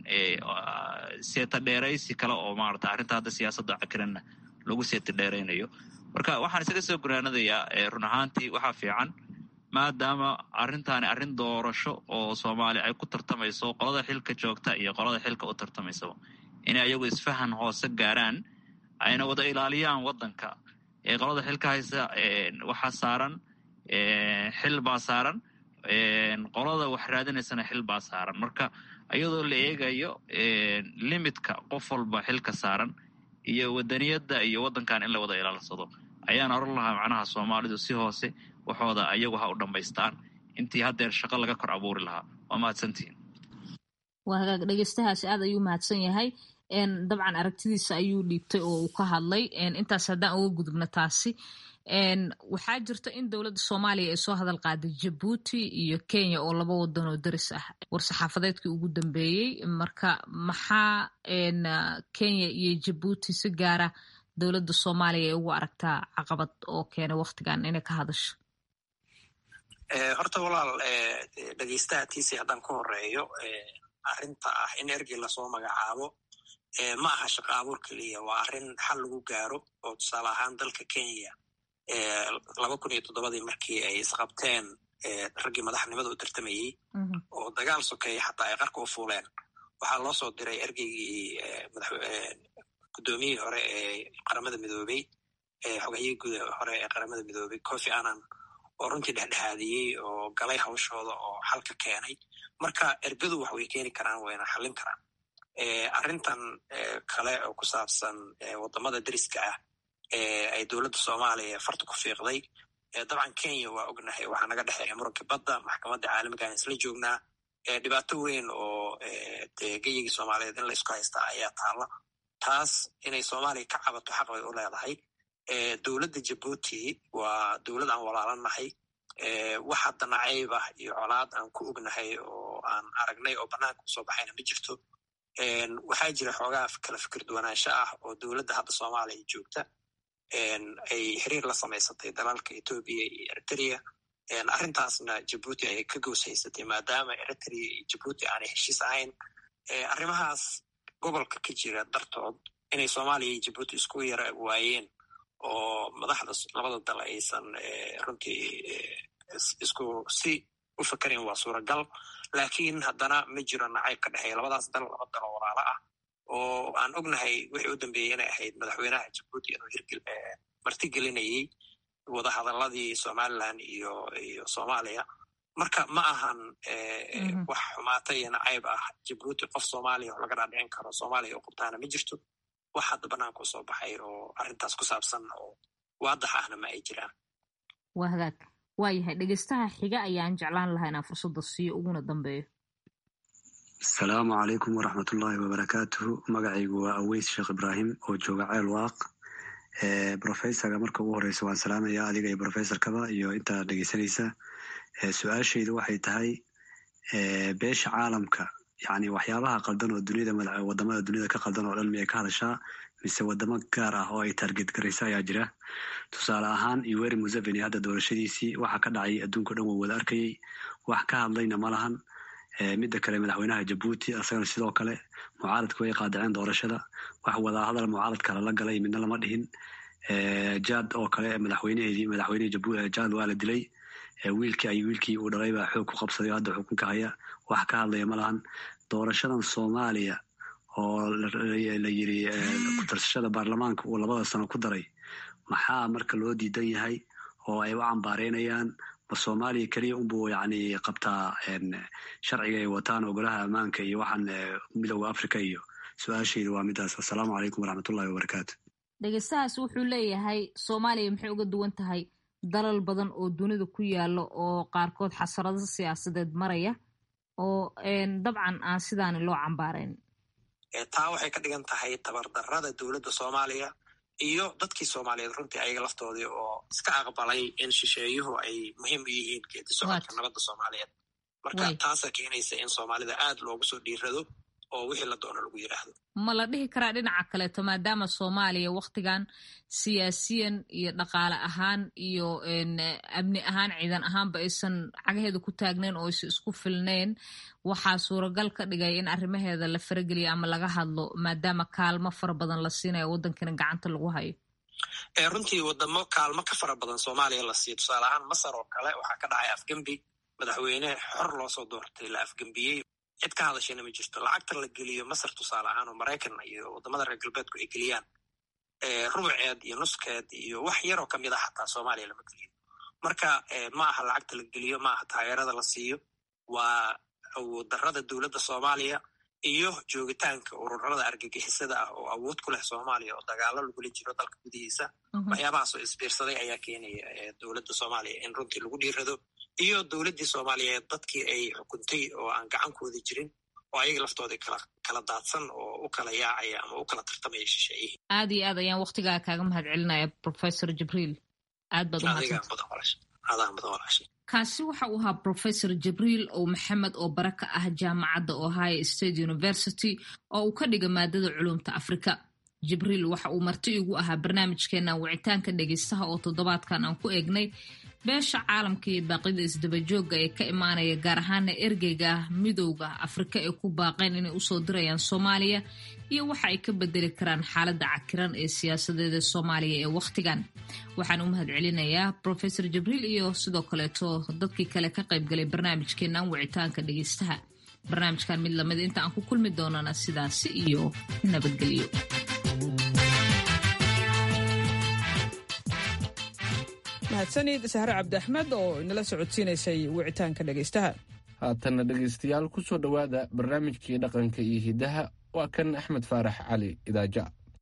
seeta dheeraysi kale oo maarata arrinta hadda siyaasadda cakiranna lagu seeta dheeraynayo marka waxaan isaga soo gunaanadayaa run ahaantii waxaa fiican maadaama arrintaani arrin doorasho oo soomaali ay ku tartamayso qolada xilka joogta iyo qolada xilka u tartamaysaba inay ayagu isfahan hoose gaaraan ayna wada ilaaliyaan waddanka qolada xilka haysa waxaa saaran xil baa saaran qolada wax raadinaysana xil baa saaran marka iyadoo la eegayo limitka qof walba xilka saaran iyo wadaniyadda iyo waddankan in la wada ilaalsado ayaan oran lahaa macnaha soomaalidu si hoose waxooda ayagu ha u dhammaystaan intii haddeer shaqo laga kor abuuri lahaa waa mahadsantihin waa hagaag dhegeystahaasi aad ayuu mahadsan yahay dabcan aragtidiisa ayuu dhiibtay oo uu ka hadlay intaas haddaan uga gudubno taasi waxaa jirta in dowladda soomaaliya ay soo hadal qaaday jabuuti iyo kenya oo laba wadan oo daris ah war-saxaafadeedkii ugu dambeeyey marka maxaa kenya iyo jabuuti si gaara dowladda soomaaliya ay ugu aragtaa caqabad oo keenay waktigan inay ka hadasho horta walaal dhegeystaha tiisi haddaan ka horeeyo arrinta ah in ergey lasoo magacaabo ma aha shaqo abuur keliya waa arrin xal lagu gaaro oo tusaale ahaan dalka kenya laba kun iyo toddobadii markii ay isqabteen raggii madaxnimada u tartamayey oo dagaal sokeeya xataa ay qarka u fuuleen waxaa loo soo diray ergeygii guddoomiyihii hore ee qaramada midoobey xogayihii guud hore ee qaramada midoobey cofi annan oo runtii dhexdhexaadiyey oo galay hawshooda oo xalka keenay marka ergadu wax way keeni karaan wayna xallin karaan arrintan kale oo ku saabsan waddamada deriska ah ay dowladda soomaaliya farta ku fiiqday dabcan kenya waa ognahay waxaa naga dhexeeya muranka badda maxkamadda caalamigaan isla joognaa dhibaato weyn oo de geyigii soomaaliyeed in la isku haystaa ayaa taalla taas inay soomaaliya ka cabato xaq bay u leedahay dowladda jabuuti waa dowlad aan walaalanahay wax hadda nacayb ah iyo colaad aan ku ognahay oo aan aragnay oo bannaanka usoo baxayna ma jirto waxaa jira xoogaa kala fikir duwanaansho ah oo dowladda hadda soomaaliya joogta ay xiriir la samaysatay dalalka etoobiya iyo eritrea arrintaasna jabuuti ay ka goos haysatay maadaama eritrea iyo jabuuti aanay heshiis ahayn arrimahaas gobolka ka jira dartood inay soomaaliya iyo jabuuti isku yara waayeen oo madaxda labada dal aysan runtii isku si u fakarin waa suuragal laakiin haddana ma jiro nacayb ka dhexeeya labadaas dal laba dal oo walaalo ah oo aan ognahay wixii u dambeeyey inay ahayd madaxweynaha jabuuti inuu hirgel martigelinayey wadahadaladii somaliland iyo iyo soomaaliya marka ma ahan wax xumaata iyo nacayb ah jabuuti qof soomaaliya oo laga dhaadhicin karo soomaaliya oo qabtaana ma jirto wax hadda banaanka usoo baxay oo arrintaas ku saabsan oo waadax ahna ma ay jiraan waa hagaag waayahay dhegeystaha xiga ayaan jeclaan lahaa inaan fursadda siiyo uguna dambeeyo asalaamu calaykum waraxmatullaahi wabarakaatuhu magacaygu waa aweys sheekh ibraahim oo jooga ceel waaq brofesorka marka ugu horeysa waan salaamaya adiga iyo brofesorkaba iyo intaa dhegeysanaysa su-aashaydu waxay tahay beesha caalamka yani waxyaabaha qaldan oo duniyada wadamada duniyada ka qaldan oo dhan miyay ka hadashaa mise wadamo gaar ah oo ay target garaysa ayaa jira tusaale ahaan iweri museveni hadda doorashadiisii waxa ka dhacay adduunka o dhan waa wada arkayey wax ka hadlayna ma lahan midda kale madaxweynaha jabuuti asagana sidoo kale mucaaradka way qaadaceen doorashada wax wadahadal mucaaradka lala galay midna lama dhihin jad oo kale madaxweyneheedii madaxweynehii jad waa la dilay wiilkii ay wiilkii uu dhalay baa xoog ku qabsaday oo hadda xukunka haya wax ka hadlaya ma lahan doorashadan soomaaliya oo la yiri ku-tarsashada baarlamaanka uu labada sano ku daray maxaa marka loo diidan yahay oo ay u cambaareynayaan ma soomaaliya keliya unbuu yani qabtaa sharciga ay wataan ogolaha ammaanka iyo waxaan midooda africa iyo su-aashaydu waa midaas assalaamu calaykum waraxmatullahi wabarakaatu dhegeystahaas wuxuu leeyahay soomaaliya maxay uga duwan tahay dalal badan oo dunida ku yaala oo qaarkood xasarado siyaasadeed maraya oo dabcan aan sidaani loo cambaarayn taa waxay ka dhigan tahay tabardarrada dowladda soomaaliya iyo dadkii soomaaliyeed runtii ayaga laftoodii oo iska aqbalay in shisheeyuhu ay muhiim u yihiin geedi socodka nabadda soomaaliyeed marka taasaa keenaysa in soomaalida aad loogu soo dhiirado oo wixii la doono lagu yidhaahdo ma la dhihi karaa dhinaca kaleeto maadaama soomaaliya waktigan siyaasiyan iyo dhaqaale ahaan iyo amni ahaan ciidan ahaanba aysan cagaheeda ku taagnayn oo aysan isku filnayn waxaa suuragal ka dhigay in arrimaheeda la farageliya ama laga hadlo maadaama kaalmo fara badan la siinayo waddankana gacanta lagu hayo runtii wadamo kaalmo ka fara badan soomaaliya la siiyo tusaale ahaan masar oo kale waxaa ka dhacay afgembi madaxweyne xor loo soo doortay la afgembiyey cid ka hadashayna ma jirto lacagta la geliyo masar tusaale ahaan oo maraykan iyo wadamada reer galbeedku ay geliyaan rubuceed iyo nuskeed iyo wax yaroo kamid ah xataa soomaaliya lama geliyo marka ma aha lacagta la geliyo ma aha taageerada la siiyo waa awooddarrada dowladda soomaaliya iyo joogitaanka ururada argagixisada ah oo awood ku leh soomaaliya oo dagaalo lagula jiro dalka gudihiisa waxyaabahaasoo isbiirsaday ayaa keenaya dowladda soomaaliya in runtii lagu dhiirado iyo dowladdii soomaaliyeed dadkii ay xukuntay oo aan gacankooda jirin oo ayaga laftoodii kala kala daadsan oo u kala yaacaya ama u kala tartamaya shisheeyihii aad iyo aad ayaan waktigaa kaaga mahad celinaya professor jibriil aad baad umahadsantahay kaasi waxa uu ahaa professor jibriil ow maxamed oo bara ka ah jaamacadda ohio state university oo uu ka dhiga maadada culumta afrika jibriil waxa uu marti igu ahaa barnaamijkeena wicitaanka dhegeystaha oo toddobaadkan aan ku eegnay beesha caalamka iyo baaqida isdabajooga ee ka imaanaya gaar ahaana ergeyga midowda afrika ee ku baaqeen inay usoo dirayaan soomaaliya iyo waxa ay ka bedeli karaan xaaladda cakiran ee siyaasadeeda soomaaliya ee wakhtigan waxaan u mahad celinayaa profesor jibriil iyo sidoo kaleeto dadkii kale ka qaybgalay barnaamijkeenan wicitaanka dhegeystaha barnaamijkan mid lamid inta aan ku kulmi doonana sidaasi iyo nabadgelyo mahadsanid sahre cabdi axmed oo inala socodsiinaysay wicitaanka dhegaystaha haatanna dhegaystayaal ku soo dhowaada barnaamijkii dhaqanka iyo hiddaha waa kan axmed faarax cali idaaja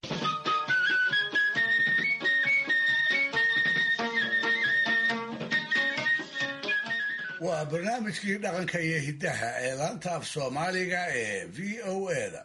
waa barnaamijkii dhaqanka iyo hiddaha ee laanta af soomaaliga ee v o eda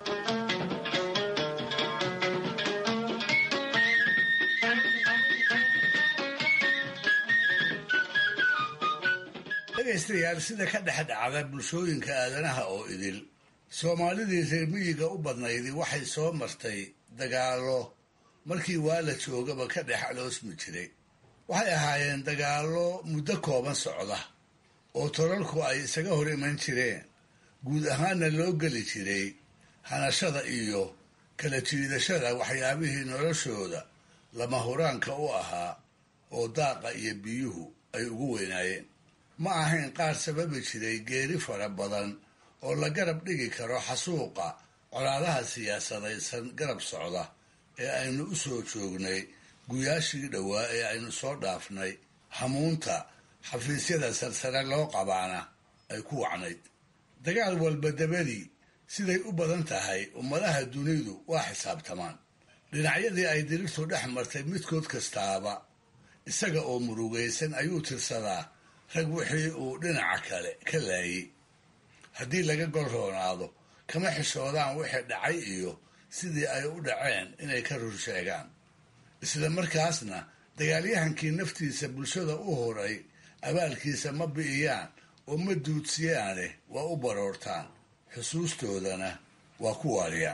dhegaystayaal sida ka dhex dhacda bulshooyinka aadanaha oo idil soomaalidii reer miyiga u badnaydii waxay soo martay dagaallo markii waa la joogaba ka dhex aloosmi jiray waxay ahaayeen dagaallo muddo kooban socda oo tolalku ay isaga hor iman jireen guud ahaanna loo geli jiray hanashada iyo kala jiidashada waxyaabihii noloshooda lama huraanka u ahaa oo daaqa iyo biyuhu ay ugu weynaayeen ma ahayn qaar sababi jiray geeri fara badan oo la garab dhigi karo xasuuqa colaadaha siyaasadaysan garab socda ee aynu u soo joognay guyaashii dhowaa ee aynu soo dhaafnay hamuunta xafiisyada salsare loo qabaana ay ku wacnayd dagaal walba dabadii siday u badan tahay ummadaha dunidu waa xisaabtamaan dhinacyadii ay dirirtu dhex martay midkood kastaaba isaga oo murugaysan ayuu tirsadaa rag wixii uu dhinaca kale ka laayey haddii laga gol roonaado kama xishoodaan wixii dhacay iyo sidii ay u dhaceen inay ka rur sheegaan isla markaasna dagaalyahankii naftiisa bulshada u horay abaalkiisa ma bi'iyaan oo ma duudsiyaane waa u baroortaan xusuustoodana waa ku waariyaan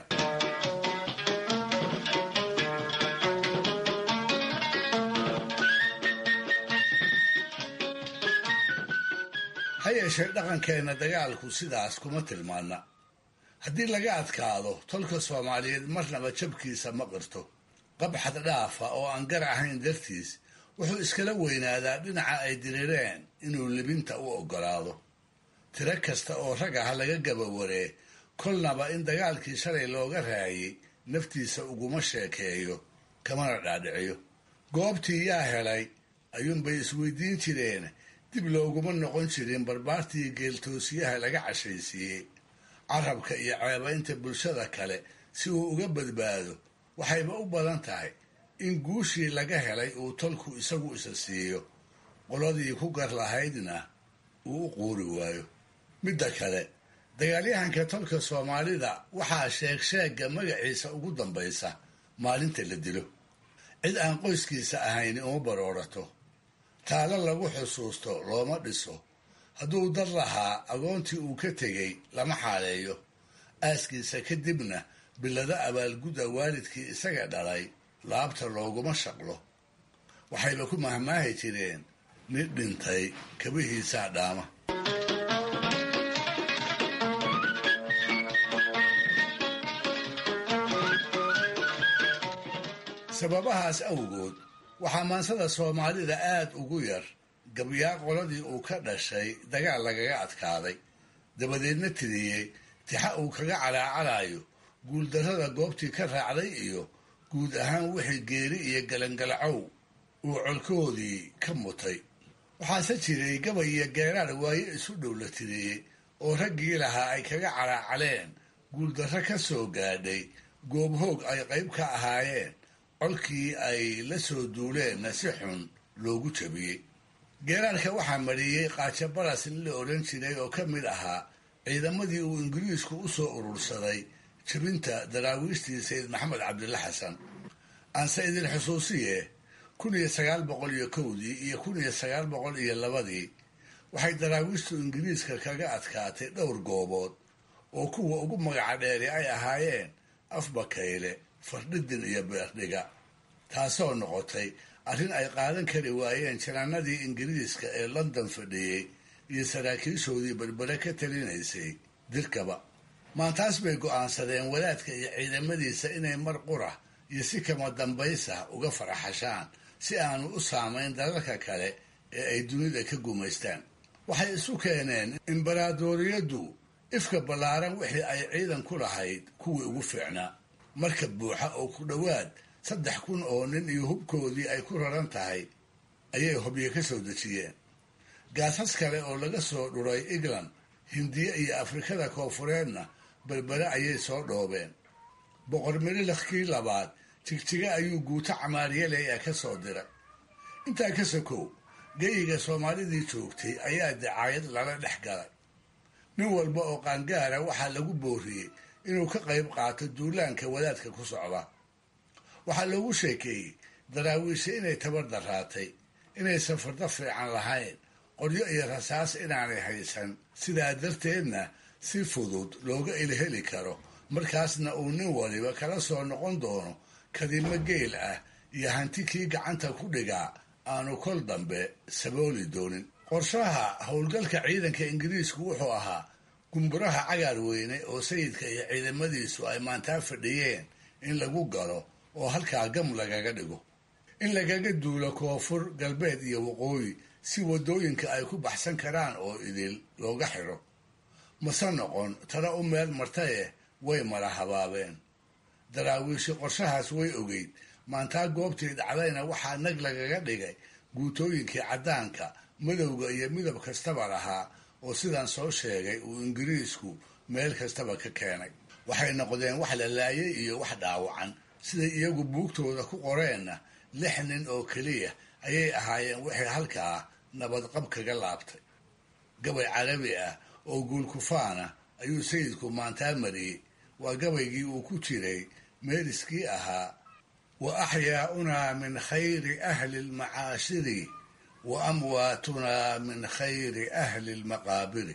ha yeeshee dhaqankeenna dagaalku sidaas kuma tilmaana haddii laga adkaado tolka soomaaliyeed marnaba jabkiisa ma qirto qabxad dhaafa oo aan gar ahayn dartiis wuxuu iskala weynaadaa dhinaca ay dirireen inuu libinta u oggolaado tiro kasta oo rag ah laga gabawaree kolnaba in dagaalkii shalay looga raayay naftiisa uguma sheekeeyo kamana dhaadhiciyo goobtii yaa helay ayuunbay isweydiin jireen dib looguma noqon jirin barbaartii geeltoosiyaha laga cashaysiiyey carabka iyo ceebaynta bulshada kale si uu uga badbaado waxayba u badan tahay in guushii laga helay uu tolku isagu isa siiyo qoladii ku gar lahaydna uu u quuri waayo midda kale dagaalyahanka tolka soomaalida waxaa sheeg sheegga magaciisa ugu dambaysa maalinta la dilo cid aan qoyskiisa ahayni uma baroorato taalo lagu xusuusto looma dhiso hadduu dad lahaa agoontii uu ka tegey lama xaaleeyo aaskiisa kadibna bilado abaalgudda waalidkii isaga dhalay laabta looguma shaqlo waxayba ku mahmaahi jireen nin dhintay kabihiisaa dhaama sababahaas awgood waxaa maansada soomaalida aad ugu yar gabyaa qoladii uu ka dhashay dagaal lagaga adkaaday dabadeedna tiriyey tixa uu kaga calaacalayo guuldarrada goobtii ka raacday iyo guud ahaan wixii geeri iyo galangalacow uu colkoodii ka mutay waxaase jiray gabay iyo geeraar waaye isu dhow la tiriyey oo raggii lahaa ay kaga calaacaleen guuldarro ka soo gaadhay goobhoog ay qayb ka ahaayeen colkii ay la soo duuleenna si xun loogu jabiyey geeraarka waxaa mariyey qaajo baras in la odhan jiray oo ka mid ahaa ciidamadii uu ingiriisku u soo urursaday jabinta daraawiishtii sayid maxamed cabdilla xasan aanse idin xusuusiye kun iyo sagaal boqol iyo kowdii iyo kun iyo sagaal boqol iyo labadii waxay daraawiishtu ingiriiska kaga adkaatay dhowr goobood oo kuwa ugu magaca dheeri ay ahaayeen afbakayle fardhidin iyo beerdhiga taasoo noqotay arrin ay qaadan kari waayeen janaanadii ingiriiska ee london fadhiyey iyo saraakiishoodii berbere ka talinaysay dirkaba maantaas bay go'aansadeen wadaadka iyo ciidamadiisa inay mar qura iyo si kama dambaysa uga faraxashaan si aanu u saamayn dalalka kale ee ay dunida ka gumaystaan waxay isu keeneen imbaraadoriyaddu ifka ballaaran wixii ay ciidan ku lahayd kuwii ugu fiicnaa marka buuxa oo ku dhowaad saddex kun oo nin iyo hubkoodii ay ku raran tahay ayay hobyo ka soo dejiyeen gaasas kale oo laga soo dhuray england hindiya iyo afrikada koofureedna berbere ayay soo dhoobeen boqor mililakii labaad jigjiga ayuu guuto camaariyaley ah ka soo diray intaa ka sokow geyiga soomaalidii joogtay ayaa dacaayad lala dhex galay nin walba oo qaangaara waxaa lagu booriyey inuu ka qayb qaato duulaanka wadaadka ku socda waxaa loogu sheekeeyey daraawiisha inay tabar daraatay inaysan fardo fiican lahayn qoryo iyo rasaas inaanay haysan sidaa darteedna si fudud looga ilheli karo markaasna uu nin waliba kala soo noqon doono kadimo geel ah iyo hanti kii gacanta ku dhigaa aanu kol dambe sabooli doonin qorshaha howlgalka ciidanka ingiriisku wuxuu ahaa gumburaha cagaar weyne oo sayidka iyo ciidamadiisu ay maantaa fadhiyeen in lagu galo oo halkaa gam lagaga dhigo in lagaga duulo koonfur galbeed iyo waqooyi si waddooyinka ay ku baxsan karaan oo idil looga xidho mase noqon tana u meel martaye way mala habaabeen daraawiishi qorshahaas way ogeyd maantaa goobtii dhacdayna waxaa nag lagaga dhigay guutooyinkii caddaanka madowga iyo midab kastaba lahaa oo sidaan soo sheegay uu ingiriisku meel kastaba ka keenay waxay noqdeen wax la laayay iyo wax dhaawacan siday iyagu buugtooda ku qoreenna lix nin oo keliya ayay ahaayeen waxay halkaa nabadqab kaga laabtay gabay carabi ah oo guulkufaana ayuu sayidku maantaa mariyey waa gabaygii uu ku jiray meeliskii ahaa wa axyaaunaa min khayri ahli lmacaashiri wa amwaatunaa min khayri ahli lmaqaabiri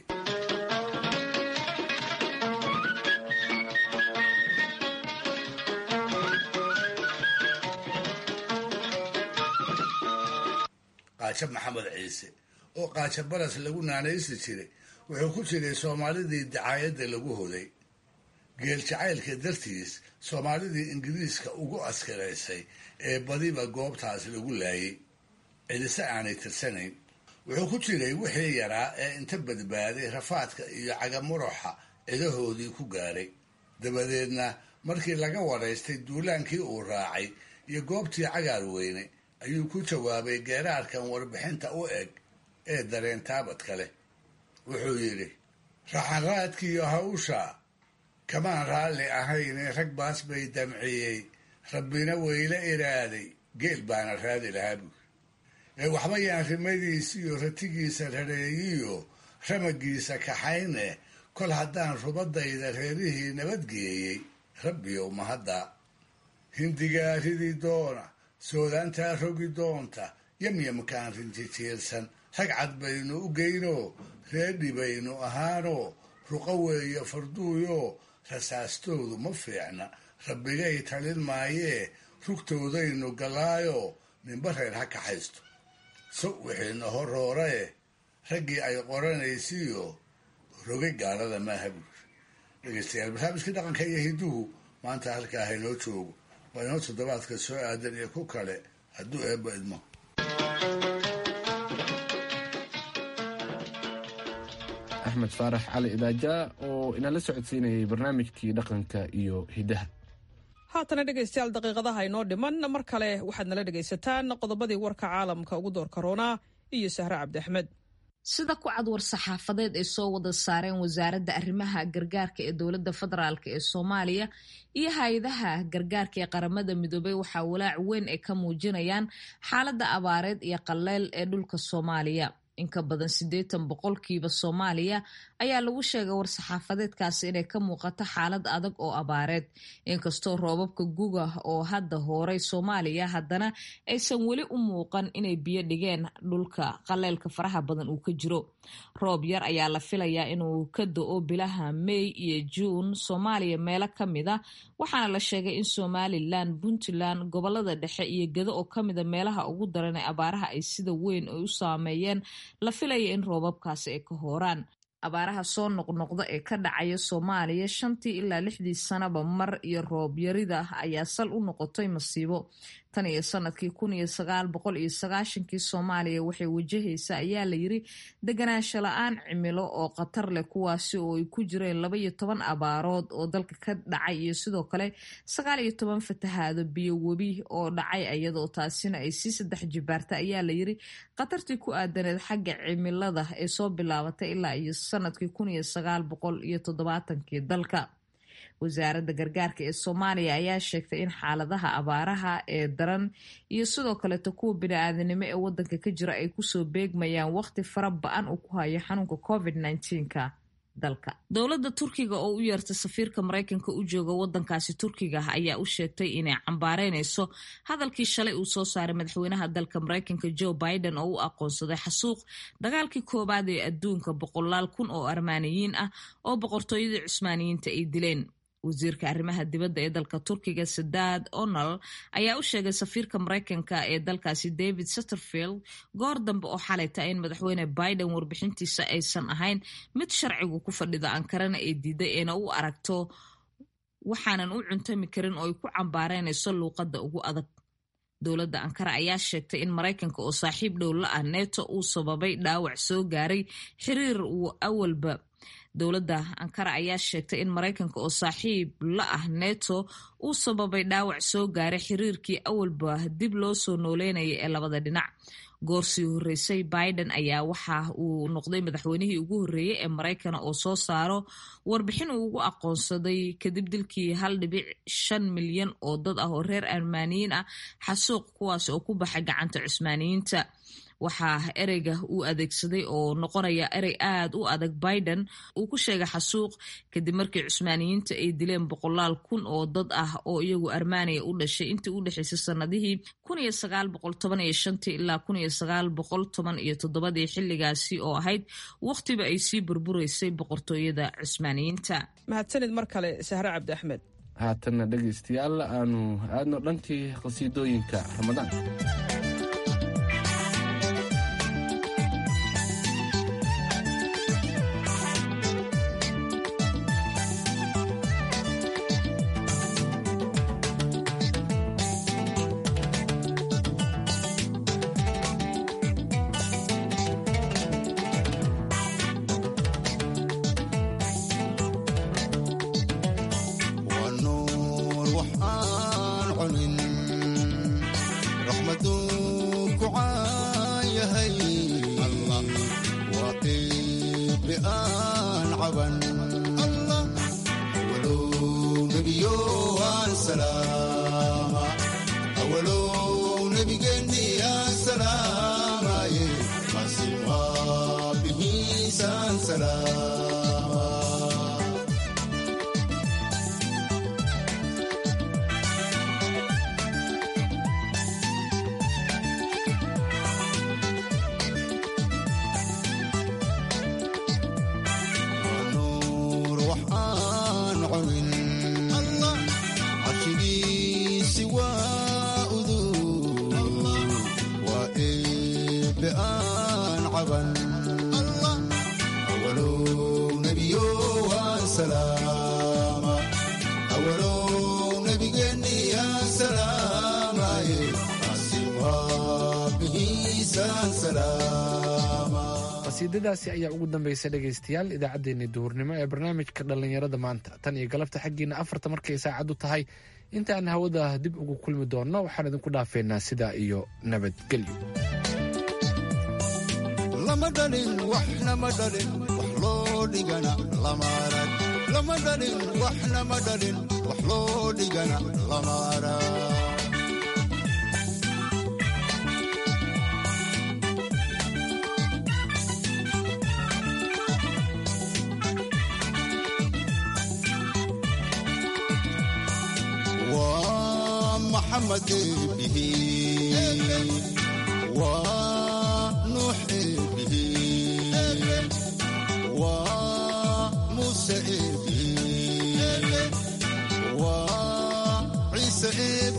qaajo maxamed ciise oo qaajo baras lagu naanaysi jiray wuxuu ku jiray soomaalidii dacaayadda lagu hoday geel jacaylka dartiis soomaalidii ingiriiska ugu askaraysay ee badiba goobtaas lagu laayay cidise aanay tirsanayn wuxuu ku jiray wixii yaraa ee inta badbaaday rafaadka iyo cagamuroxa cidahoodii ku gaadhay dabadeedna markii laga waraystay duulaankii uu raacay iyo goobtii cagaar weyne ayuu ku jawaabay geeraarkan warbixinta u eg ee dareen taabadka leh wuxuu yidhi raxanraadkiiyo hawsha kamaan raalli ahayne rag baas bay damciyey rabbina weyla iraaday geel baana raadi lahaa buuri ee waxba yaan rimadiis iyo ratigiisa rareeyiyo ramagiisa kaxayne kol haddaan rubadayda reerihii nabadgeeyey rabbiyow mahadda hindigaa ridi doona soodaantaa rogi doonta yamyamkaan rinjijiirsan rag cad baynu u geynoo reedhi baynu ahaanoo ruqo weeyo farduuyo rasaastoodu ma fiicna rabbigay talin maayee rugtoodaynu gallaayo ninba reer ha kaxaysto sow wixiina horoorae raggii ay qoranaysiyo rogay gaalada maaha buuri dhegeystayaal barnaamijkii dhaqanka iyo hiduhu maanta halkaa haynoo joogo waa inoo toddobaadka soo aadan iyo ku kale hadduu eebba idmo axmed faarax cali idaaja oo inala socodsiinayay barnaamijkii dhaqanka iyo hidaha haatana dhegaystayaal daqiiqadaha inoo dhiman mar kale waxaad nala dhegaysataan qodobadii warka caalamka ugu door karoonaa iyo sahre cabdi axmed sida ku cad war saxaafadeed ay soo wada saareen wasaaradda arrimaha gargaarka ee dowladda federaalk ee soomaaliya iyo hay-adaha gargaarka ee qaramada midoobey waxaa walaac weyn ay ka muujinayaan xaaladda abaareed iyo qaleyl ee dhulka soomaaliya in ka badan siddeetan boqolkiiba soomaaliya ayaa lagu sheegay war-saxaafadeedkaasi inay ka muuqato xaalad adag oo abaareed inkastoo roobabka guga oo hadda hooray soomaaliya haddana aysan weli u muuqan inay biyo dhigeen dhulka qaleelka faraha badan uu ka jiro roob yar ayaa la filayaa inuu ka do-o bilaha may iyo juun soomaaliya meelo ka mid a waxaana la sheegay in somalilan puntland gobolada dhexe iyo gedo oo kamida meelaha ugu daran ee abaaraha ay sida weyn ay u saameeyeen la filaya in roobabkaasi ay ka hooraan abaaraha soo noqnoqda ee ka dhacaya soomaaliya shantii ilaa lixdii sanaba mar iyo roob yarida ayaa sal u noqotay masiibo tan iyo sanadkii kun iyo sagaal boqol iyo sagaashankii soomaaliya waxay wajahaysa ayaa layiri deganaansho la-aan cimilo oo khatar leh kuwaasi oo ay ku jireen laba iyo toban abaarood oo dalka ka dhacay iyo sidoo kale sagaal iyo toban fatahaado biyo webi oo dhacay iyadoo taasina ay sii saddex jibaarta ayaa layiri khatartii ku aadaneed xagga cimilada ee soo bilaabatay ilaa iyo sanadkii kun iyo sagaal boqol iyo toddobaatankii dalka wasaaradda gargaarka ee soomaaliya ayaa sheegtay in xaaladaha abaaraha ee daran iyo sidoo kaleeto kuwa bini-aadanimo ee wadanka ka jira ay kusoo beegmayaan waqti fara ba-an uu ku hayo xanuunka covid nka dalka dowladda turkiga oo u yeertay safiirka maraykanka u jooga wadankaasi turkiga ayaa u sheegtay inay cambaareynayso hadalkii shalay uu soo saaray madaxweynaha dalka maraykanka joe biden oo u aqoonsaday xasuuq dagaalkii koowaad ee adduunka boqolaal kun oo armaaniyiin ah oo boqortooyadii cusmaaniyiinta ay dileen wasiirka arrimaha dibadda ee dalka turkiga sadaad onal ayaa u sheegay safiirka maraykanka ee dalkaasi david satterfield goor dambe oo xalayta in madaxweyne biden warbixintiisa aysan ahayn mid sharcigu ku fadhida ankarana ay diiday eena u aragto waxaanan u cuntami karin oo ay ku cambaareynayso luuqadda ugu adag dowladda ankara ayaa sheegtay in maraykanka oo saaxiib dhow la ah neto uu sababay dhaawac soo gaaray xiriir uu awalba dowladda ankara ayaa sheegtay in maraykanka oo saaxiib la ah neto uu sababay dhaawac soo gaaray xiriirkii awalba dib loo soo nooleynaya ee labada dhinac goorsii horreysay biden ayaa waxa uu noqday madaxweynihii ugu horreeyey ee maraykana oo soo saaro warbixin uu ugu aqoonsaday kadib dilkii hal dhibic shan milyan oo dad ah oo reer armaaniyiin ah xasuuq kuwaas oo ku baxay gacanta cusmaaniyiinta waxaa ereyga uu adeegsaday oo noqonaya erey aad u adag biden uu ku sheegay xasuuq kadib markii cusmaaniyiinta ay dileen boqolaal kun oo dad ah oo iyagu armaaniya u dhashay intii u dhexaysay sanadihii ilaa ii xilligaasi oo ahayd wakhtiba ay sii burburaysay boqortooyada cusmaaniyiinta mahadsanid mar kale sahre cabdi axmed haatanna dhegaystayaal aanu aadno dhankii qhasiidooyinka ramadaan qasiidadaasi ayaa ugu dambaysa dhegaystayaal idaacaddeenii duhurnimo ee barnaamijka dhallinyarada maanta tan iyo galabta xaggiina afarta markay saacaddu tahay intaan hawada dib ugu kulmi doonno waxaan idinku dhaafeynaa sidaa iyo nabadgelyo lama dhalin waxnama dhalin wax loo dhigana lama arag lama dhalin waxnama dhalin wax loo dhigana lama arag محمد به ونوح به وموسى به وعيسى